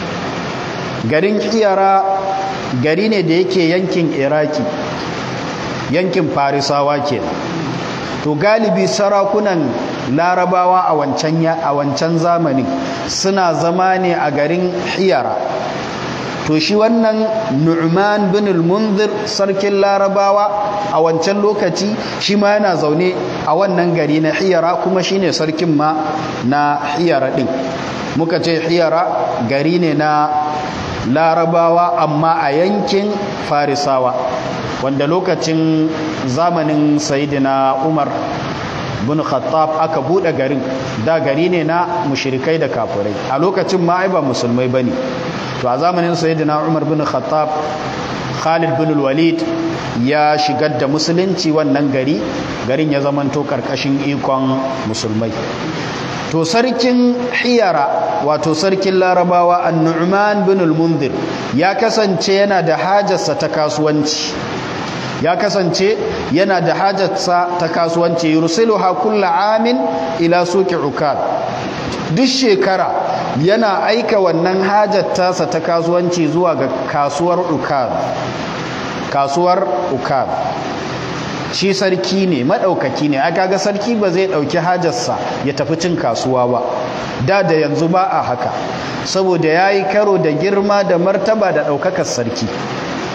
garin hiyara gari ne da yake yankin iraki yankin farisawa kenan to galibi sarakunan larabawa a wancan a wancan zamanin suna zama ne a garin hiyara to shi wannan nu'man bin al-munzir sarkin larabawa a wancan lokaci shi ma yana zaune a wannan gari na hiyara kuma shine sarkin ma na hiyara din muka ce hiyara gari ne na larabawa amma a yankin farisawa wanda lokacin zamanin sayidina umar bin khattab aka bude garin da gari ne na mushrikai da kafirai a lokacin ma ai ba musulmai bane to a zamanin sayidina umar bin khattab khalid bin walid ya shigar da musulunci wannan gari garin ya zamanto karkashin ikon musulmai to sarkin hiyara wato sarkin larabawa an-nu'man bin al-munzir ya kasance yana da hajarsa ta kasuwanci ya kasance yana da hajarsa ta kasuwanci yursiluha kullu amin ila suqi ukad duk shekara yana aika wannan hajar tasa ta kasuwanci zuwa ga kasuwar ukad kasuwar ukad shi sarki ne maɗaukaki ne aka ga sarki ba zai ɗauki hajarsa ya tafi cin kasuwa ba da da yanzu ba a haka saboda ya yi karo da girma da martaba da ɗaukakar sarki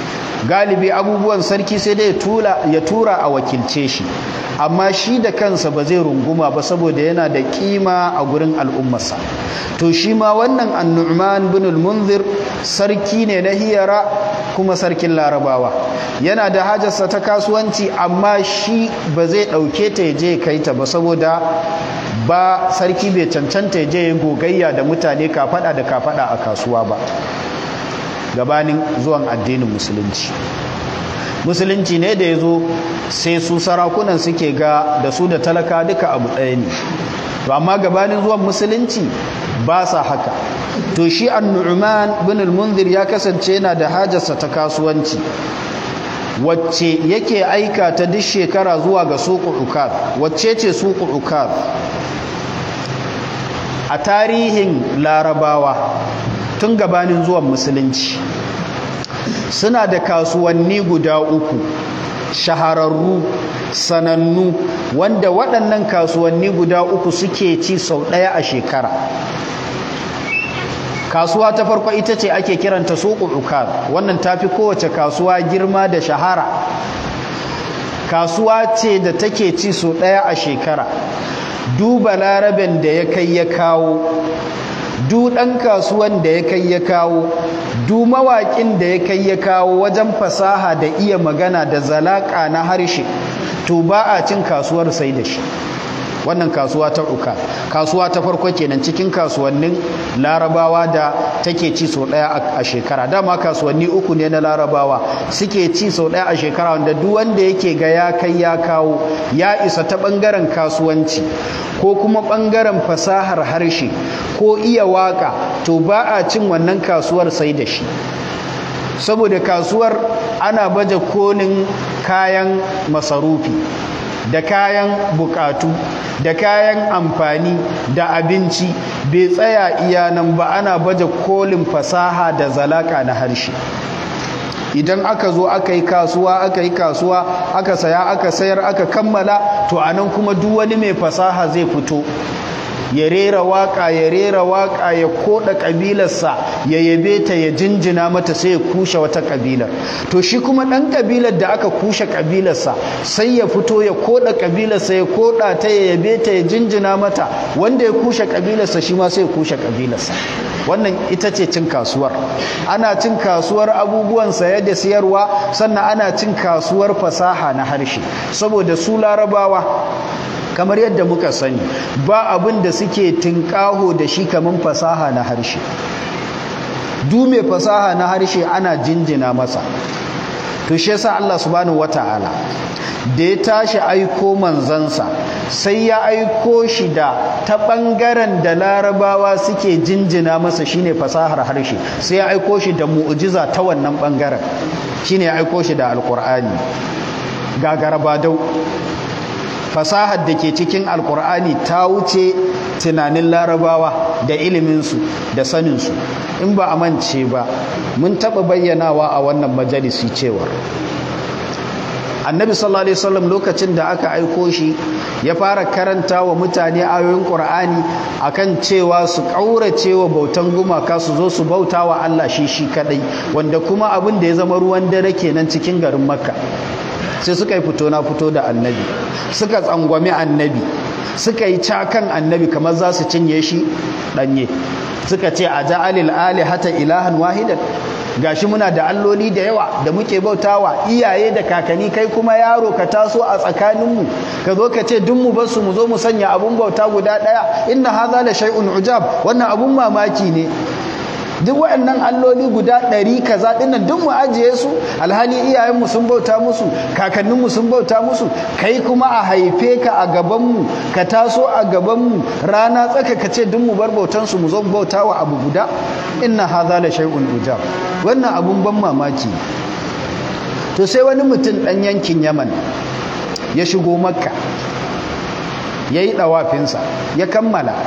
galibi abubuwan sarki sai dai ya tura a wakilce shi amma shi da kansa ba zai runguma ba saboda yana da kima a gurin al'ummarsa to shi ma wannan annu'man bin al-munzir sarki ne na hiyara kuma sarkin larabawa yana da hajarsa ta kasuwanci amma shi ba zai ɗauke ta ya je kai ta ba saboda ba sarki bai cancanta ya je ya gogayya da mutane kafada da kafada a kasuwa ba gabanin zuwan addinin musulunci musulunci ne da ya zo sai su sarakunan suke ga da su da talaka duka abu ɗaya ne to amma gabanin zuwan musulunci ba sa haka to shi annu'man bin al-munzir ya kasance yana da hajarsa ta kasuwanci wacce yake aika ta duk shekara zuwa ga suku ukaz wacce ce suku ukaz a tarihin larabawa tun gabanin zuwan musulunci suna da kasuwanni guda uku shahararru sanannu wanda waɗannan kasuwanni guda uku suke ci sau ɗaya a shekara kasuwa ta farko ita ce ake kiranta suƙul ukaz wannan tafi kowace kasuwa girma da shahara kasuwa ce da take ci sau ɗaya a shekara duba laraben da ya kai ya kawo du ɗan kasuwan da ya kai ya kawo du mawaƙin da ya kai ya kawo wajen fasaha da iya magana da zalaƙa na harshe to ba a cin kasuwar sai da shi wannan kasuwa ta uka kasuwa ta farko kenan cikin kasuwannin larabawa da take ci sau ɗaya a shekara dama kasuwanni uku ne na larabawa suke ci sau ɗaya a shekara wanda duk wanda yake ga ya kai ya kawo ya isa ta ɓangaren kasuwanci ko kuma ɓangaren fasahar harshe ko iya waka to ba a cin wannan kasuwar sai da shi saboda kasuwar ana baje kolin kayan masarufi da kayan bukatu da kayan amfani da abinci bai tsaya iya nan ba ana baje kolin fasaha da zalaka na harshe idan aka zo aka yi kasuwa aka yi kasuwa aka saya aka sayar aka kammala to anan kuma duk wani mai fasaha zai fito ya rera waka ya rera waka ya koda kabilarsa ya yabe ta ya jinjina mata sai ya kushe wata kabilar to shi kuma dan kabilar da aka kushe kabilarsa sai ya fito ya koda kabilarsa ya koda ta ya yabe ta ya jinjina mata wanda ya kushe kabilarsa shi ma sai ya kushe kabilarsa wannan ita ce cin kasuwar ana cin kasuwar abubuwan saye da siyarwa sannan ana cin kasuwar fasaha na harshe saboda su larabawa kamar yadda muka sani ba abin da suke tinkaho da shi kamar fasaha na harshe du mai fasaha na harshe ana jinjina masa to shi yasa Allah subhanahu wataala da ya tashi aiko manzansa sai ya aiko shi da ta ɓangaren da larabawa suke jinjina masa shine fasahar harshe sai ya aiko shi da mu'ujiza ta wannan ɓangaren shine ya aiko shi da alkur'ani gagarabadau fasahar da ke cikin alkur'ani ta wuce tunanin larabawa da iliminsu da saninsu in ba a mance ba mun taɓa bayyanawa a wannan majalisi cewa annabi sallallahu alaihi wasallam lokacin da aka aiko shi ya fara karanta wa mutane ayoyin qur'ani akan cewa su kaurace wa bautan gumaka su zo su bauta wa Allah shi shi kadai wanda kuma abin da ya zama ruwan dare kenan cikin garin makka sai suka yi fito na fito da annabi suka tsangwami annabi suka yi cakan annabi kamar za su cinye shi danye suka ce a ja'alil alihata ilahan wahidan gashi muna da alloli da yawa da muke bautawa iyaye da kakanni kai kuma yaro ka taso a tsakaninmu ka zo ka ce duk mu basu mu zo mu sanya abun bauta guda daya inna hadha la shay'un ujab wannan abun mamaki ne duk waɗannan alloli guda ɗari kaza ɗinnan duk mu ajiye su alhali iyayenmu sun bauta musu kakanninmu sun bauta musu kai kuma a haife ka a gabanmu ka taso a gabanmu rana tsaka ka ce duk mu bar bautansu mu zo bauta wa abu guda inna hadha la shay'un ujab wannan abun ban mamaki to sai wani mutum ɗan yankin yaman ya shigo makka ya yi ɗawafinsa ya kammala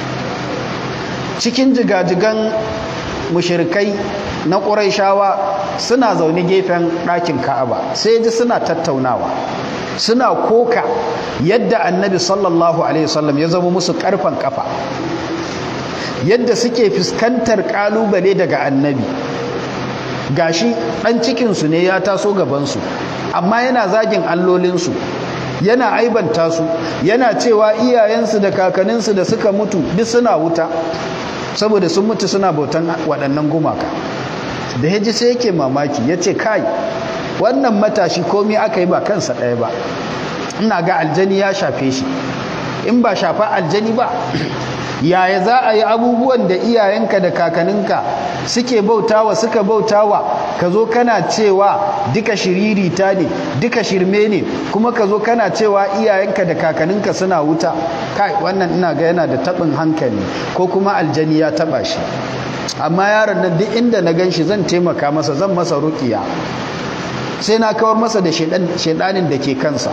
cikin jigajigan mushirikai na ƙuraishawa suna zaune gefen ɗakin ka'aba sai ji suna tattaunawa suna koka yadda annabi sallallahu alaihi wasallam ya zama musu ƙarfan ƙafa yadda suke fuskantar ƙalubale daga annabi gashi ɗan cikinsu ne ya taso gabansu amma yana zagin allolinsu yana aibanta su yana cewa iyayensu da kakanninsu da suka mutu duk suna wuta saboda sun mutu suna bautan waɗannan gumaka da ya ji sai yake mamaki ya ce kai wannan matashi komi aka yi ba kansa ɗaya ba ina ga aljani ya shafe shi in ba shafa aljani ba yaya za a yi abubuwan da iyayenka da kakaninka suke bautawa suka bautawa ka zo kana cewa duka shiririta ne duka shirme ne kuma ka zo kana cewa iyayenka da kakaninka suna wuta kai wannan ina ga yana da taɓin hankali ko kuma aljani ya taɓa shi amma yaron nan duk inda na gan shi zan taimaka masa zan masa rukiya sai na kawar masa da shaidanin da ke kansa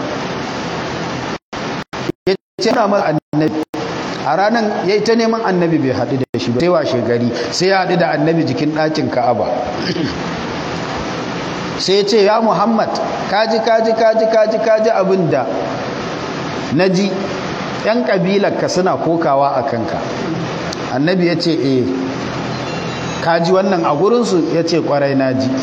ya ce na masa annabi a ranar ya yi ta neman annabi bai haɗu da shi ba sai washe gari sai ya haɗu da annabi jikin ɗakin ka'aba sai ya ce ya muhammad kaji kaji kaji kaji kaji abin da na ji ‘yan ƙabilarka suna kokawa a kanka annabi ya ce eh kaji wannan a gurinsu ya ce ƙwarai na ji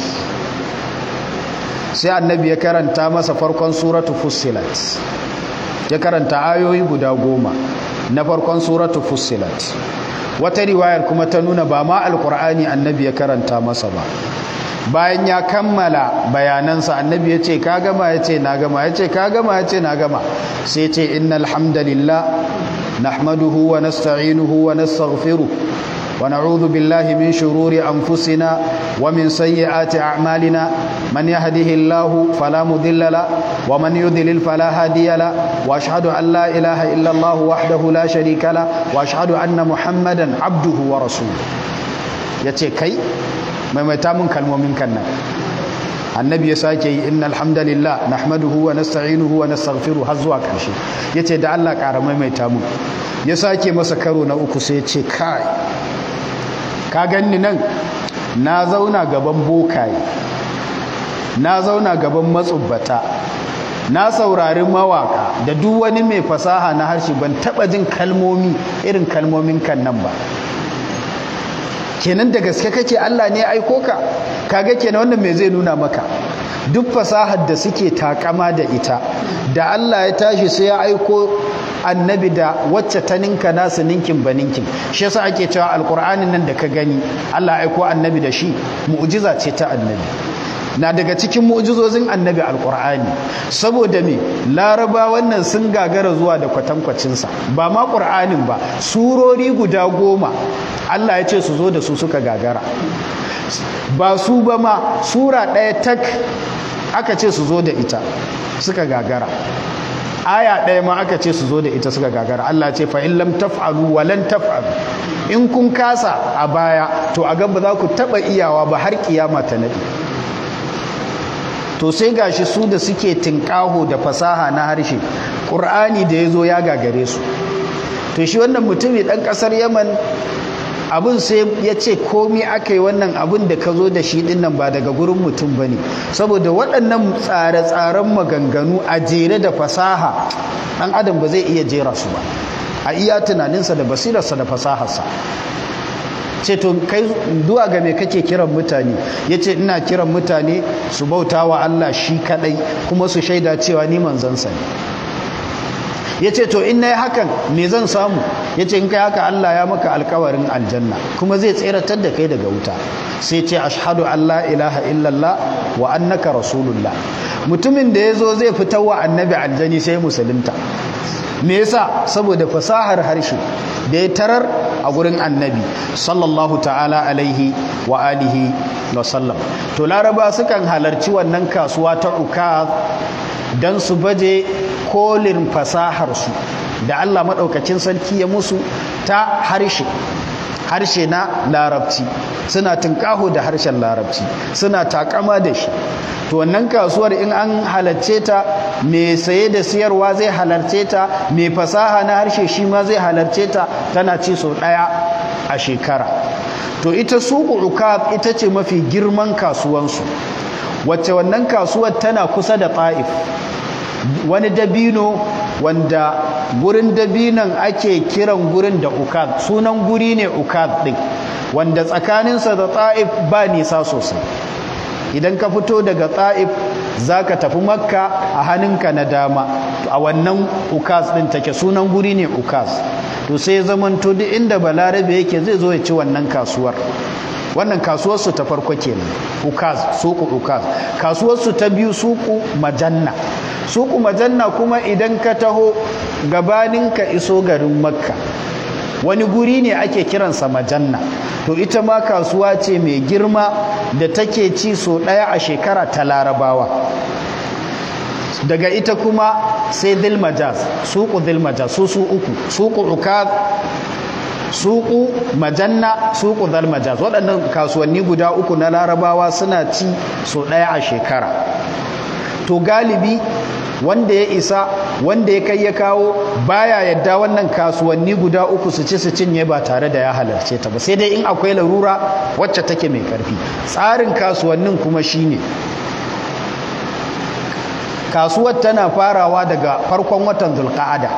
sai annabi ya karanta masa farkon suratu fussilat ya karanta ayoyi guda goma na farkon suratu fussilat wata riwayar kuma ta nuna ba ma alkur'ani annabi ya karanta masa ba bayan ya kammala bayanansa annabi ya ce ka gama ya ce na gama ya ce ka gama ya ce na gama sai ce innal hamdalillah nahmaduhu wa nasta'inuhu wa nastaghfiruh ونعوذ بالله من شرور أنفسنا ومن سيئات أعمالنا من يهده الله فلا مضل له ومن يضلل فلا هادي له وأشهد أن لا إله إلا الله وحده لا شريك له وأشهد أن محمدا عبده ورسوله yace kai maimaita mun kalmomin kan nan annabi ya sake yi innal hamdalillah nahmaduhu wa nasta'inuhu wa nastaghfiruh har zuwa karshe yace da Allah ƙara maimaita mun ya sake masa karo na uku sai ya ce kai ka ganni nan na zauna gaban bokaye na zauna gaban matsubbata na saurari mawaka da duk wani mai fasaha na harshe ban taba jin kalmomi irin kalmomin kan nan ba kenan da gaske kake Allah ne aiko ka kaga kenan wannan me zai nuna maka duk fasahar da suke takama da ita da Allah ya tashi sai ya aiko annabi da wacce ta ninka nasu ninkin ba ninkin shi yasa ake cewa alkur'anin nan da ka gani Allah ya aiko annabi da shi mu'jiza ce ta annabi na daga cikin mu'jizozin annabi alkur'ani saboda me laraba wannan sun gagara zuwa da kwatankwacinsa ba ma ƙur'anin ba surori guda goma Allah ya ce su zo da su suka gagara ba su ba ma sura ɗaya tak aka ce su zo da ita suka gagara aya ɗaya ma aka ce su zo da ita suka gagara Allah ce fa in lam taf'alu wa lan taf'alu in kun kasa a baya to a gaba za ku taɓa iyawa ba har kiyama ta naɗi to sai gashi su da suke tinkaho da fasaha na harshe ƙur'ani da ya zo ya gagare su to shi wannan mutumi ɗan ƙasar yaman abin sai ya ce komi aka yi wannan abin da ka zo da shi dinnan ba daga gurin mutum ba ne saboda waɗannan tsare-tsaren maganganu a jere da fasaha ɗan adam ba zai iya jera su ba a iya tunaninsa da basirarsa da fasaharsa ce to kai duwa ga me kake kiran mutane ya ce ina kiran mutane su bauta wa Allah shi kaɗai kuma su shaida cewa ni manzansa ne ya ce to in na yi hakan me zan samu ya ce in kai haka Allah ya maka alkawarin aljanna kuma zai tseratar da kai daga wuta sai ce ashhadu an la ilaha illallah wa annaka rasulullah mutumin da ya zo zai fitar wa annabi aljani sai musulunta me yasa saboda fasahar harshe da ya tarar a gurin annabi sallallahu ta'ala alaihi wa alihi wa sallam to laraba sukan halarci wannan kasuwa ta uka don su baje kolin fasaharsu da Allah maɗaukacin sarki ya musu ta harshe harshe na larabci suna tunƙaho da harshen larabci suna takama da shi to wannan kasuwar in an halarce ta mai saye da siyarwa zai halarce ta mai fasaha na harshe shi ma zai halarce ta tana ci sau ɗaya a shekara to ita suku ukab ita ce mafi girman kasuwansu wacce wannan kasuwar tana kusa da ta'if wani dabino wanda gurin dabinon ake kiran gurin da ukad sunan guri ne ukad din wanda tsakaninsa da ta'if ba nisa sosai idan ka fito daga ta'if za ka tafi makka a hannunka na dama a wannan ukaz ɗin take sunan guri ne ukaz to sai zamanto duk inda balarabe yake zai zo ya ci wannan kasuwar wannan kasuwarsu ta farko kenan ukaz suku ukaz kasuwarsu ta biyu suku majanna suku majanna kuma idan ka taho gabanin ka iso garin makka wani guri ne ake kiransa majanna to ita ma kasuwa ce mai girma da take ci so ɗaya a shekara ta larabawa daga ita kuma sai dilmajaz suku dilmajaz su su uku suku ukaz suku majanna suku dalmajaz waɗannan kasuwanni guda uku na larabawa suna ci so ɗaya a shekara to galibi wanda ya isa wanda ya kai ya kawo baya yadda wannan kasuwanni guda uku su ci su cinye ba tare da ya halarce ta ba sai dai in akwai larura wacce take mai karfi tsarin kasuwannin kuma shine kasuwar tana farawa daga farkon watan zulqa'ada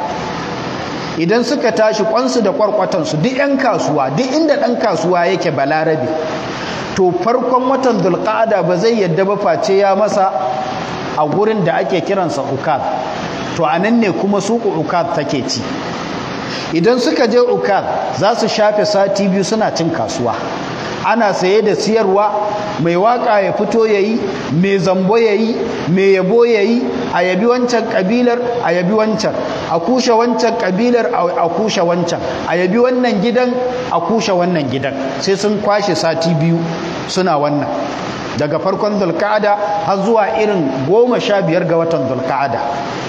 idan suka tashi kwansu da kwarkwatansu duk 'yan kasuwa duk inda ɗan kasuwa yake balarabe to farkon watan zulqa'ada ba zai yadda ba face ya masa a gurin da ake kiransa ukad to a nan ne kuma suku ukad take ci idan suka je ukad za su shafe sati biyu suna cin kasuwa ana saye da siyarwa mai waka ya fito ya yi mai zambo ya yi mai yabo ya yi a yabi wancan kabilar a yabi wancan a kushe wancan kabilar a kushe wancan a yabi wannan gidan a kushe wannan gidan sai sun kwashe sati biyu suna wannan daga farkon zulka'ada har zuwa irin goma sha biyar ga watan zulka'ada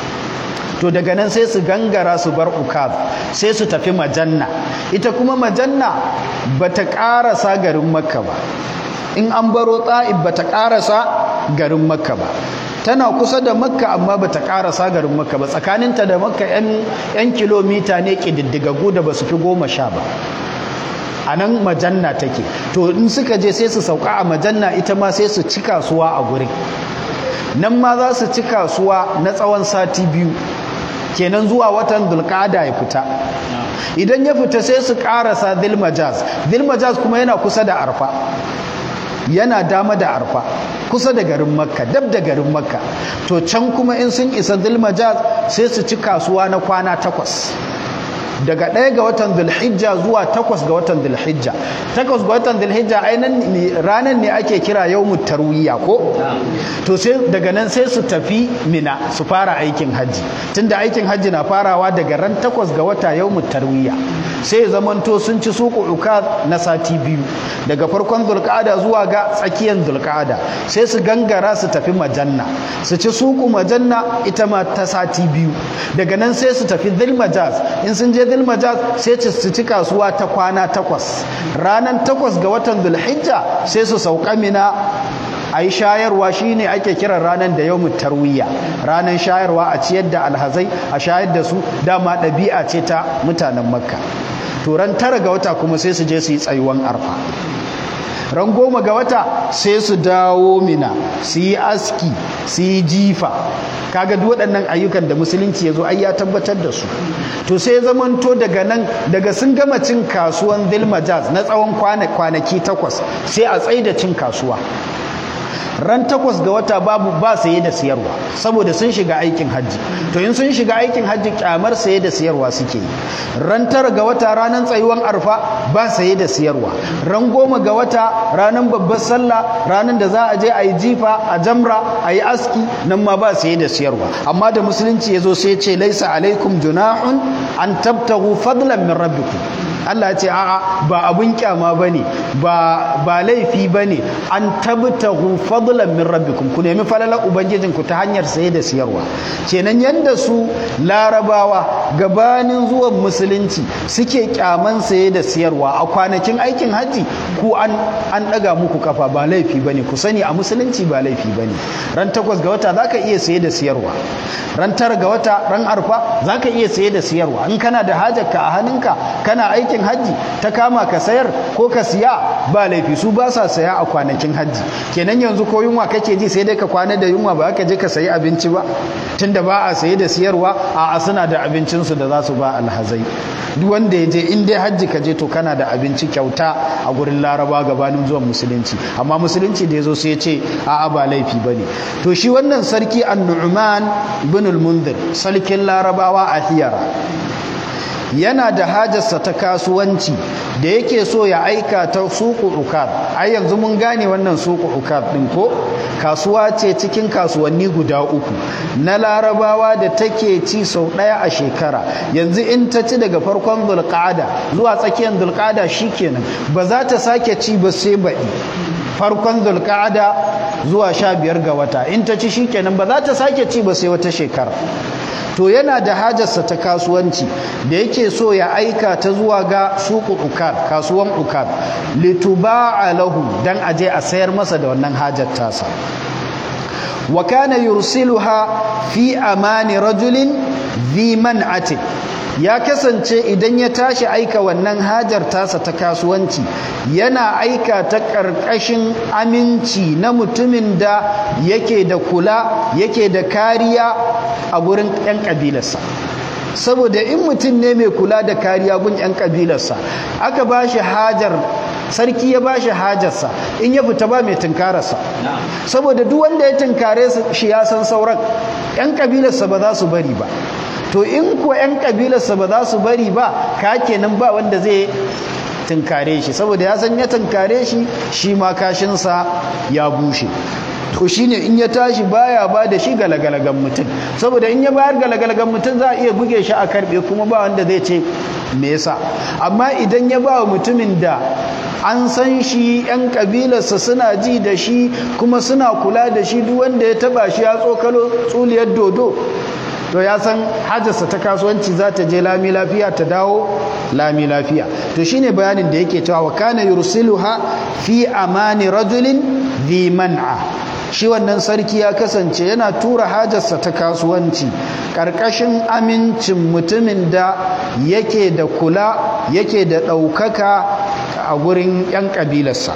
to daga nan sai su gangara su bar ukaz sai su tafi majanna ita kuma majanna bata karasa garin makka ba in an baro ta'ib bata karasa garin makka ba tana kusa da makka amma bata karasa garin makka ba tsakaninta da makka yan kilomita ne kididdigagu da basu fi goma sha ba a nan majanna take to in suka je sai su sauka a majanna ita ma sai su ci kasuwa a gurin nan ma za su ci kasuwa na tsawon sati biyu kenan zuwa watan dulkada ya fita idan ya fita sai su karasa dilmajaz dilmajaz kuma yana kusa da arfa yana dama da arfa kusa da garin makka dab da garin makka to can kuma in sun isa dilmajaz sai su ci kasuwa na kwana takwas daga ɗaya ga watan zulhijja zuwa takwas ga watan zulhijja takwas ga watan zulhijja ainihin ranar ne ake kira yau tarwiya ko to sai daga nan sai su tafi mina su fara aikin hajji tunda aikin hajji na farawa daga ran takwas ga wata yau tarwiya sai zamanto sun ci suku uka na sati biyu daga farkon zulqa'ada zuwa ga tsakiyar zulqa'ada sai su gangara su tafi majanna su ci suku majanna ita ma ta sati biyu daga nan sai su tafi dhilmajaz in sun je dhilmajaz sai su ci kasuwa ta kwana takwas ranan takwas ga watan dhulhijja sai su sauka mina a yi shayarwa shine ake kiran ranar da yawmut tarwiya ranar shayarwa a ciyar da alhazai a shayar da su dama ɗabi'a ce ta mutanen makka to ran tara ga wata kuma sai su je su yi tsayuwan arfa ran goma ga wata sai su dawo mina su yi aski su yi jifa kaga duk waɗannan ayyukan da musulunci ya zo ai ya tabbatar da su to sai zamanto daga nan daga sun gama cin kasuwan dilmajaz na tsawon kwanaki takwas sai a tsaida cin kasuwa ran takwas ga wata babu ba saye da siyarwa saboda sun shiga aikin hajji to in sun shiga aikin hajji kyamar saye da siyarwa suke yi ran tara ga wata ranar tsayuwan arfa ba saye da siyarwa ran goma ga wata ranar babbar sallah ranar da za a je a yi jifa a jamra a yi aski nan ma ba saye da siyarwa amma da musulunci ya zo sai ce laisa alaikum junahun an tabtahu fadlan min rabbikum Allah ya ce a'a ba abun kyama bane ba ba laifi bane an tabtahu fadlan min rabbikum ku nemi falalar ubangijin ku ta hanyar saye da siyarwa kenan yanda su larabawa gabanin zuwan musulunci suke kyaman saye da siyarwa a kwanakin aikin haji ku an an daga muku kafa ba laifi bane ku sani a musulunci ba laifi bane ran takwas ga wata zaka iya saye da siyarwa ran tara ga wata ran arfa zaka iya saye da siyarwa in kana da hajarka a hannunka kana aiki aikin hajji ta kama ka sayar ko ka siya ba laifi su ba sa saya a kwanakin hajji kenan yanzu ko yunwa kake ji sai dai ka kwana da yunwa ba ka je ka sayi abinci ba tunda ba a saye da siyarwa a suna da abincinsu da za su ba alhazai duk wanda ya je in dai hajji ka je to kana da abinci kyauta a gurin laraba gabanin zuwan musulunci amma musulunci da ya zo sai ya ce a'a ba laifi ba ne to shi wannan sarki an-nu'man bin al-munzir sarkin larabawa a hiyara yana da hajarsa ta kasuwanci da yake so ya aika ta suku ukad ai yanzu mun gane wannan suku ukad din ko kasuwa ce cikin kasuwanni guda uku na larabawa da take ci sau ɗaya a shekara yanzu in ta ci daga farkon zulqa'ada zuwa tsakiyar zulqa'ada shikenan ba za ta sake ci ba sai baɗi farkon zulqa'ada zuwa sha biyar ga wata in ta ci shikenan ba za ta sake ci ba sai wata shekara to yana da hajarsa ta kasuwanci da yake so ya aika ta zuwa ga suku ukad kasuwan ukad lituba'a lahu dan aje a sayar masa da wannan hajar tasa wa kana yursiluha fi amani rajulin dhi man'atin ya kasance idan ya tashi aika wannan hajar tasa ta kasuwanci yana aika ta ƙarƙashin aminci na mutumin da yake da kula yake da kariya a gurin 'yan ƙabilarsa saboda in mutum ne mai kula da kariya gun 'yan ƙabilarsa aka ba shi hajar sarki ya ba shi hajarsa in ya fita ba mai tunkararsa saboda duk wanda ya tunkare shi ya san sauran 'yan ƙabilarsa ba za su bari ba to in ko 'yan kabilarsa ba za su bari ba ka kenan ba wanda zai tunkare shi saboda ya san ya tunkare shi shi ma kashinsa ya bushe to shine in ya tashi baya ba da shi galagalagan mutum saboda in ya bayar galagalagan mutum za a iya buge shi a karbe kuma ba wanda zai ce me yasa amma idan ya ba mutumin da an san shi 'yan kabilarsa suna ji da shi kuma suna kula da shi duk wanda ya taba shi ya tsokalo tsuliyar dodo to ya san hajjarsa ta kasuwanci za ta je lami lafiya ta dawo lami lafiya to shine bayanin da yake cewa wa kana yursiluha fi amani rajulin dhi man'a shi wannan sarki ya kasance yana tura hajarsa ta kasuwanci ƙarƙashin amincin mutumin da yake da kula yake da ɗaukaka a gurin 'yan ƙabilarsa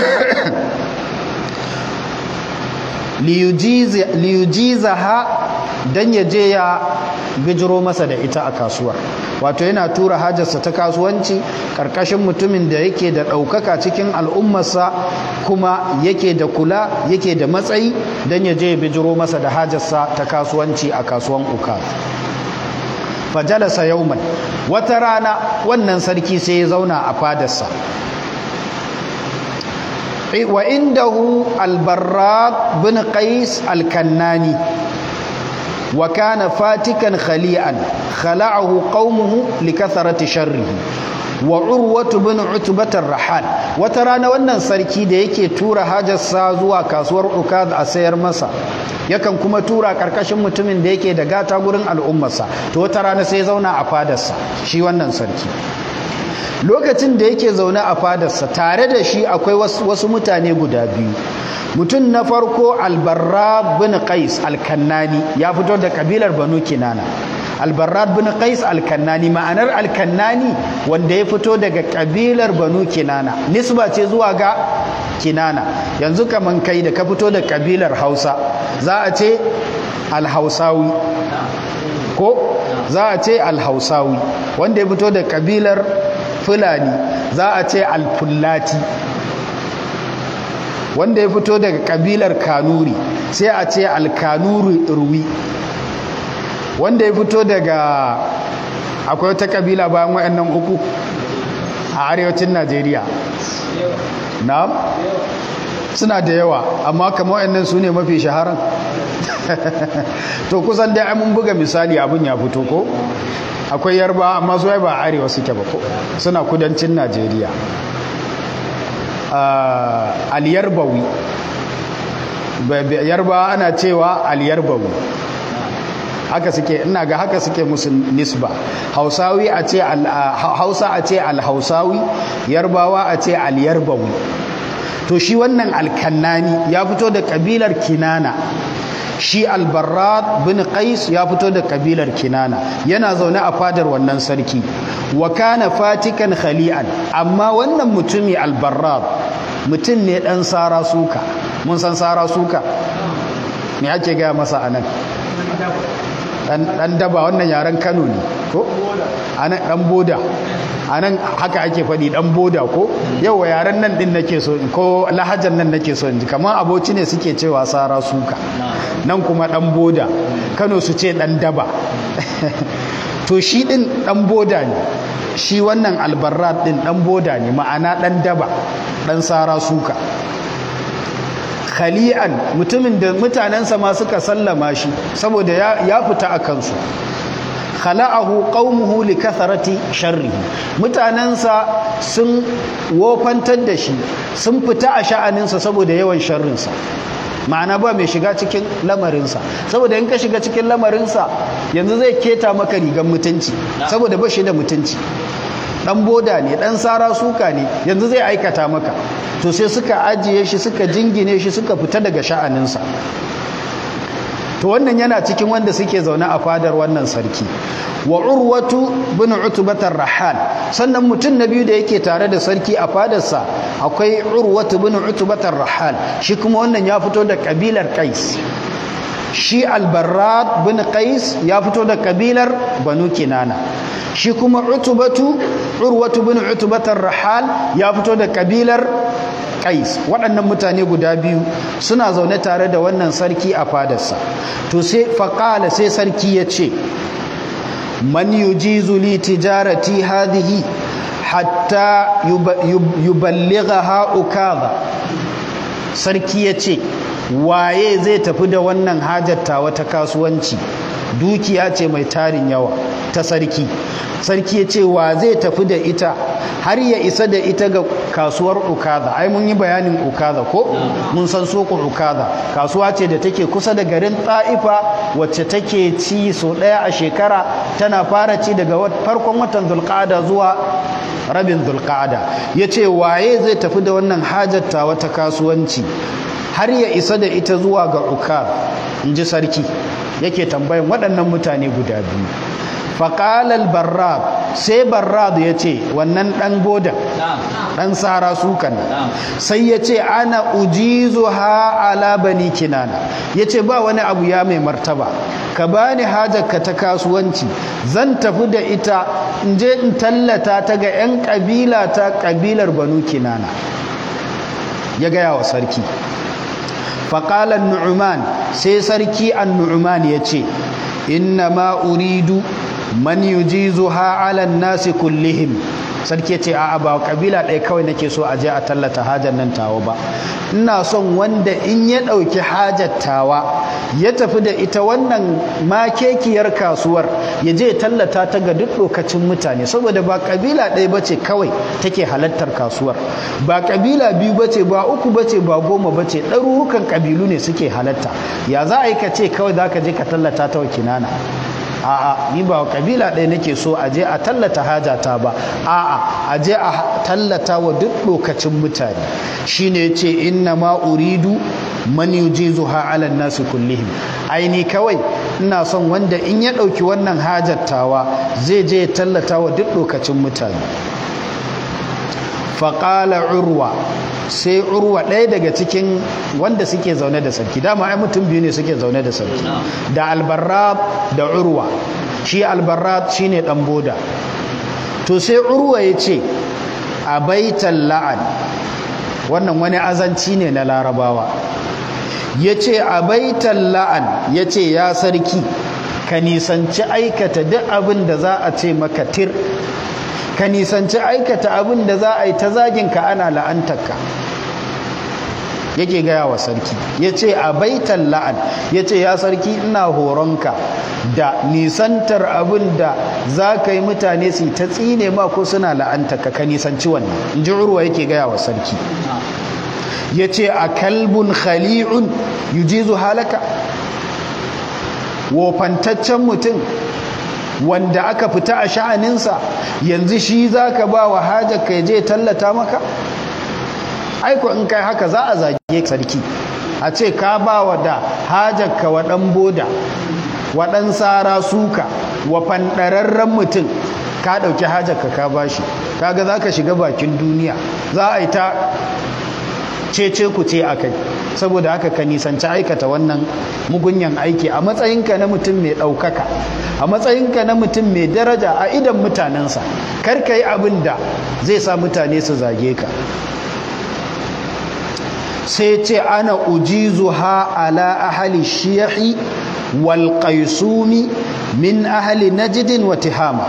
liyujizaha don ya je ya bijiro masa da ita a kasuwar wato yana tura hajarsa ta kasuwanci ƙarƙashin mutumin da yake da ɗaukaka cikin al'ummarsa kuma yake da kula yake da matsayi don ya je ya bijiro masa da hajarsa ta kasuwanci a kasuwan uka fajalasa yauman wata rana wannan sarki sai ya zauna a fadarsa wa indahu albarraq bin qais alkannani wa kana fatikan khali'an khala'ahu qaumuhu likathrati sharrihi wa urwatu bin utbat rahal wata rana wannan sarki da yake tura hajarsa zuwa kasuwar ukaz a sayar masa yakan kuma tura karkashin mutumin da yake da gata gurin al'ummarsa to wata rana sai zauna a fadarsa shi wannan sarki lokacin da yake zaune a fadarsa tare da shi akwai wasu mutane guda biyu mutum na farko albarra bin qais alkannani ya fito da kabilar banu kinana albarra bin qais alkannani ma'anar alkannani wanda ya fito daga kabilar banu kinana nisba ce zuwa ga kinana yanzu kaman kai da ka fito da kabilar hausa za a ce alhausawi ko za a ce alhausawi wanda ya fito da kabilar fulani za a ce alfullati wanda ya fito daga kabilar kanuri sai a ce alkanuri ruwi wanda ya fito daga akwai wata kabila bayan waɗannan uku a arewacin najeriya na suna da yawa amma kama waɗannan su ne mafi shaharan to kusan dai mun buga misali abin ya fito ko akwai yarba amma su ba arewa suke ba ko suna kudancin najeriya aliyarbawi yarba ana cewa aliyarbawi haka suke ina ga haka suke musu nisba hausawi a ce hausa a ce alhausawi yarbawa a ce alyarbawi to shi wannan alkannani ya fito da kabilar kinana shi albarrat bin qais ya fito da kabilar kinana yana zaune a fadar wannan sarki wa kana fatikan khali'an amma wannan mutumi albarrat mutum ne dan sara suka mun san sara suka me ake gaya masa anan dan daba wannan yaren Kano ne ko anan dan boda anan haka ake faɗi dan boda ko yawa yaren nan din nake so ko lahajar nan nake so inji kamar aboci ne suke cewa sara suka nan kuma dan boda Kano su ce dan daba to shi din dan boda ne shi wannan albarrat din dan boda ne ma'ana dan daba dan sara suka khali'an mutumin da mutanensa ma suka sallama shi saboda ya fita a kansu khala'ahu qaumuhu li kathrati sharrihi mutanensa sun wofantar da shi sun fita a sha'aninsa saboda yawan sharrinsa ma'ana ba mai shiga cikin lamarinsa saboda in ka shiga cikin lamarinsa yanzu zai keta maka rigan mutunci saboda ba shi da mutunci dan boda ne dan sara suka ne yanzu zai aikata maka to sai suka ajiye shi suka jingine shi suka fita daga sha'aninsa to wannan yana cikin wanda suke zaune a fadar wannan sarki wa urwatu bin utbatar rahal sannan mutum na biyu da yake tare da sarki a fadarsa akwai urwatu bin utbatar rahal shi kuma wannan ya fito da kabilar qais shi albarrad bin qais ya fito da kabilar banu kinana shi kuma utubatu urwatu bin utubatar rahal ya fito da kabilar qais waɗannan mutane guda biyu suna zaune tare da wannan sarki a fadarsa to sai faqala sai sarki ya ce man yujizu li tijarati hadhihi hatta yuballighaha ukadha sarki ya ce waye zai tafi da wannan hajatta wata kasuwanci dukiya ce mai tarin yawa ta sarki sarki ya ce wa zai tafi da ita har ya isa da ita ga kasuwar ukaza ai mun yi bayanin ukaza ko mun san soko ukaza kasuwa ce da take kusa da garin ta'ifa wacce take ci so ɗaya a shekara tana fara ci daga farkon watan zulqa'ada zuwa rabin zulqa'ada ya ce waye zai tafi da wannan hajatta wata kasuwanci har ya isa da ita zuwa ga ukaz in ji sarki yake tambayan waɗannan mutane guda biyu faƙalar barrad sai barrad ya ce wannan ɗan bodan ɗan tsara sukan sai ya ce ana ujizu ha ala bani kinana ya ce ba wani abu ya mai martaba ka bani hajarka ta kasuwanci zan tafi da ita in je in tallata ta ga 'yan ƙabila ta ƙabilar banu kinana ya gaya wa sarki faƙalar nu'uman sai sarki an nu'uman ya ce inna ma uridu man yujizu ha alan nasi kullihim sarki ce a'a ba kabila ɗaya kawai nake so a je a tallata hajar nan tawa ba ina son wanda in ya ɗauki hajar tawa ya tafi da ita wannan makekiyar kasuwar ya je tallata ta ga duk lokacin mutane saboda ba kabila ɗaya bace kawai take halattar kasuwar ba kabila biyu bace ba uku bace ba goma bace ɗarurukan kabilu ne suke halatta ya za a yi ka ce kawai za ka je ka tallata ta wa kinana a'a ni ba kabila ɗaya nake so a je a tallata hajata ba a'a a je a tallata wa duk lokacin mutane shine yace inna ma uridu man yujizuha ala nasi kullihim aini kawai ina son wanda in ya ɗauki wannan hajattawa zai je ya tallata wa duk lokacin mutane faƙala urwa sai urwa ɗaya daga cikin wanda suke zaune da sarki dama ai mutum biyu ne suke zaune da sarki da albarrab da urwa shi albarrab shine dan boda to sai urwa ya ce a baitan la'an wannan wani azanci ne na larabawa ya ce a baitan la'an ya ce ya sarki ka nisanci aikata duk abin da za a ce maka tir ka nisanci aikata abin da za a yi ta zaginka ana la'antarka yake gaya wa sarki ya ce a baitan la'an ya ce ya sarki ina horonka da nisantar abin da za ka yi mutane su ta tsine ma ko suna la'antarka ka nisanci wannan in ji urwa yake gaya wa sarki ya ce a kalbun khali'un yujizu halaka wofantaccen mutum wanda aka fita a sha'aninsa yanzu shi za ka ba wa hajarka ya je tallata maka aiko in kai haka za a zage sarki a ce ka ba wa da hajarka wa ɗan boda wa ɗan tsara suka wa fanɗararren mutum ka ɗauki hajarka ka ba shi kaga za ka shiga bakin duniya za a yi ta cece ku ce a kai saboda haka ka nisanci aikata wannan mugunyan aiki a matsayinka na mutum mai ɗaukaka a matsayinka na mutum mai daraja a idan mutanensa kar ka yi abin da zai sa mutane su zage ka sai ce ana ujizu ha ala ahali shiyahi wal qaisumi min ahali najdin wa tihama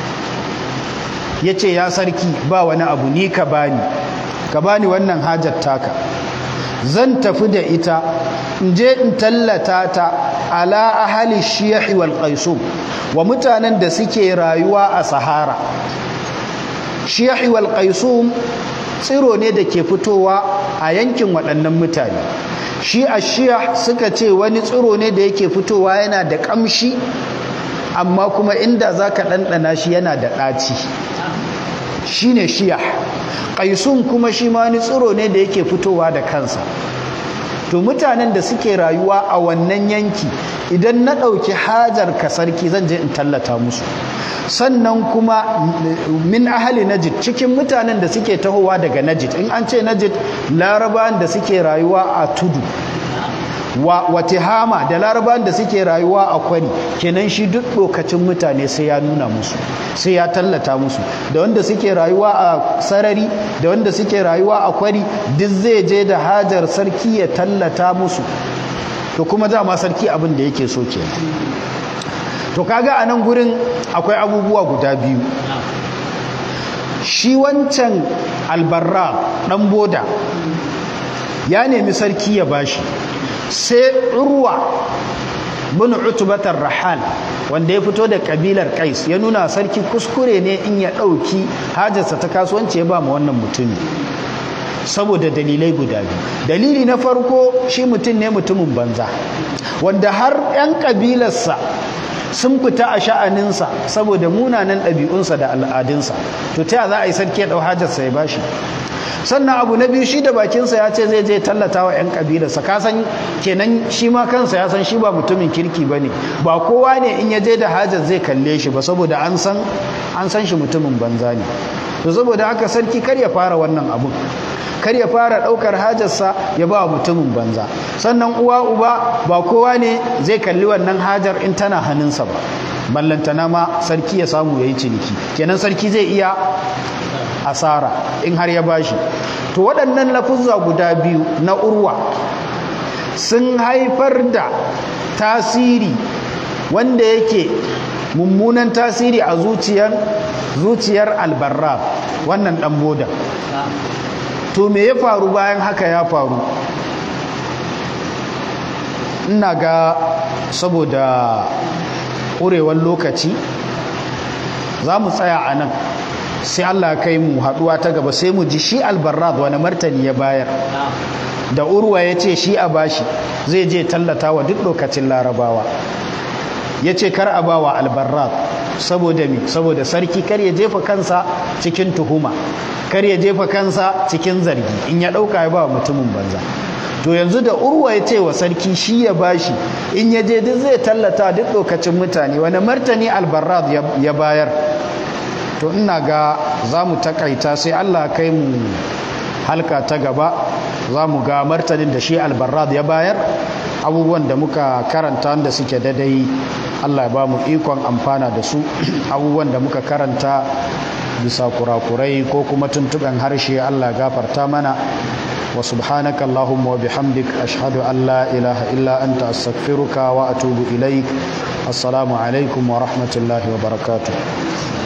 yace ya sarki ba wani abu ni ka bani ka bani wannan hajar taka zan tafi da ita in je in tallata ta ala ahali shiyahi wal qaisum wa mutanen da suke rayuwa a sahara shiyahi wal qaisum tsiro ne da ke fitowa a yankin waɗannan mutane shi a shiya suka ce wani tsiro ne da yake fitowa yana da ƙamshi amma kuma inda za ka ɗanɗana shi yana da ɗaci shi ne shiya ƙaisun kuma shi ma wani tsiro ne da yake fitowa da kansa to mutanen da suke rayuwa a wannan yanki idan na ɗauki hajar ka sarki zan je in tallata musu sannan kuma min ahali najid cikin mutanen da suke tahowa daga najid in an ce najid larabawan da suke rayuwa a tudu wa watihama da larabawan da suke rayuwa a kwari kenan shi duk lokacin mutane sai ya nuna musu sai ya tallata musu da wanda suke rayuwa a sarari da wanda suke rayuwa a kwari duk zai je da hajar sarki ya tallata musu to kuma dama sarki abin da yake so kenan to kaga a nan gurin akwai abubuwa guda biyu shi wancan albarra ɗan boda ya nemi sarki ya bashi sai urwa bin utubatar rahal wanda ya fito da kabilar kais ya nuna sarki kuskure ne in ya ɗauki hajarsa ta kasuwanci ya ba ma wannan mutumi saboda dalilai guda biyu dalili na farko shi mutum ne mutumin banza wanda har 'yan kabilarsa sun fita a sha'aninsa saboda munanan ɗabi'unsa da al'adunsa to ta za a yi sarki ya ɗau hajarsa ya bashi sannan abu na biyu shi da bakinsa ya ce zai je tallata wa 'yan ƙabilarsa ka san kenan shi ma kansa ya san shi ba mutumin kirki ba ne ba kowa ne in ya je da hajar zai kalle shi ba saboda an san an san shi mutumin banza ne to saboda haka sarki kar ya fara wannan abun kar ya fara ɗaukar hajarsa ya ba mutumin banza sannan uwa uba ba kowa ne zai kalli wannan hajar in tana hannunsa ba ballantana ma sarki ya samu ya yi ciniki kenan sarki zai iya asara in har ya bashi to waɗannan lafuzza guda biyu na urwa sun haifar da tasiri wanda yake mummunan tasiri a zuciyar zuciyar albarra wannan ɗan boda to me ya faru bayan haka ya faru ina ga saboda ƙurewar lokaci za mu tsaya a nan sai Allah kai mu haɗuwa ta gaba sai mu ji shi albarrad wani martani ya bayar da urwa ya ce shi a bashi zai je tallata wa duk lokacin larabawa ya ce kar a bawa albarrad saboda mi saboda sarki kar ya jefa kansa cikin tuhuma kar ya jefa kansa cikin zargi in ya ɗauka ya ba mutumin banza to yanzu da urwa ya ce wa sarki shi ya bashi in ya je duk zai tallata duk lokacin mutane wani martani albarrad ya bayar to ina ga za mu takaita sai allah kai mu halka ta gaba za mu ga martanin da shi albarrad ya bayar abubuwan da muka karanta wanda suke dadai allah ya ba mu ikon amfana da su abubuwan da muka karanta bisa kurakurai ko kuma tuntuɓen harshe allah gafarta mana wa subhanaka allahumma wa bihamdik ashhadu an la ilaha illa anta astaghfiruka wa atubu ilaik assalamu alaikum wa rahmatullahi wa barakatuh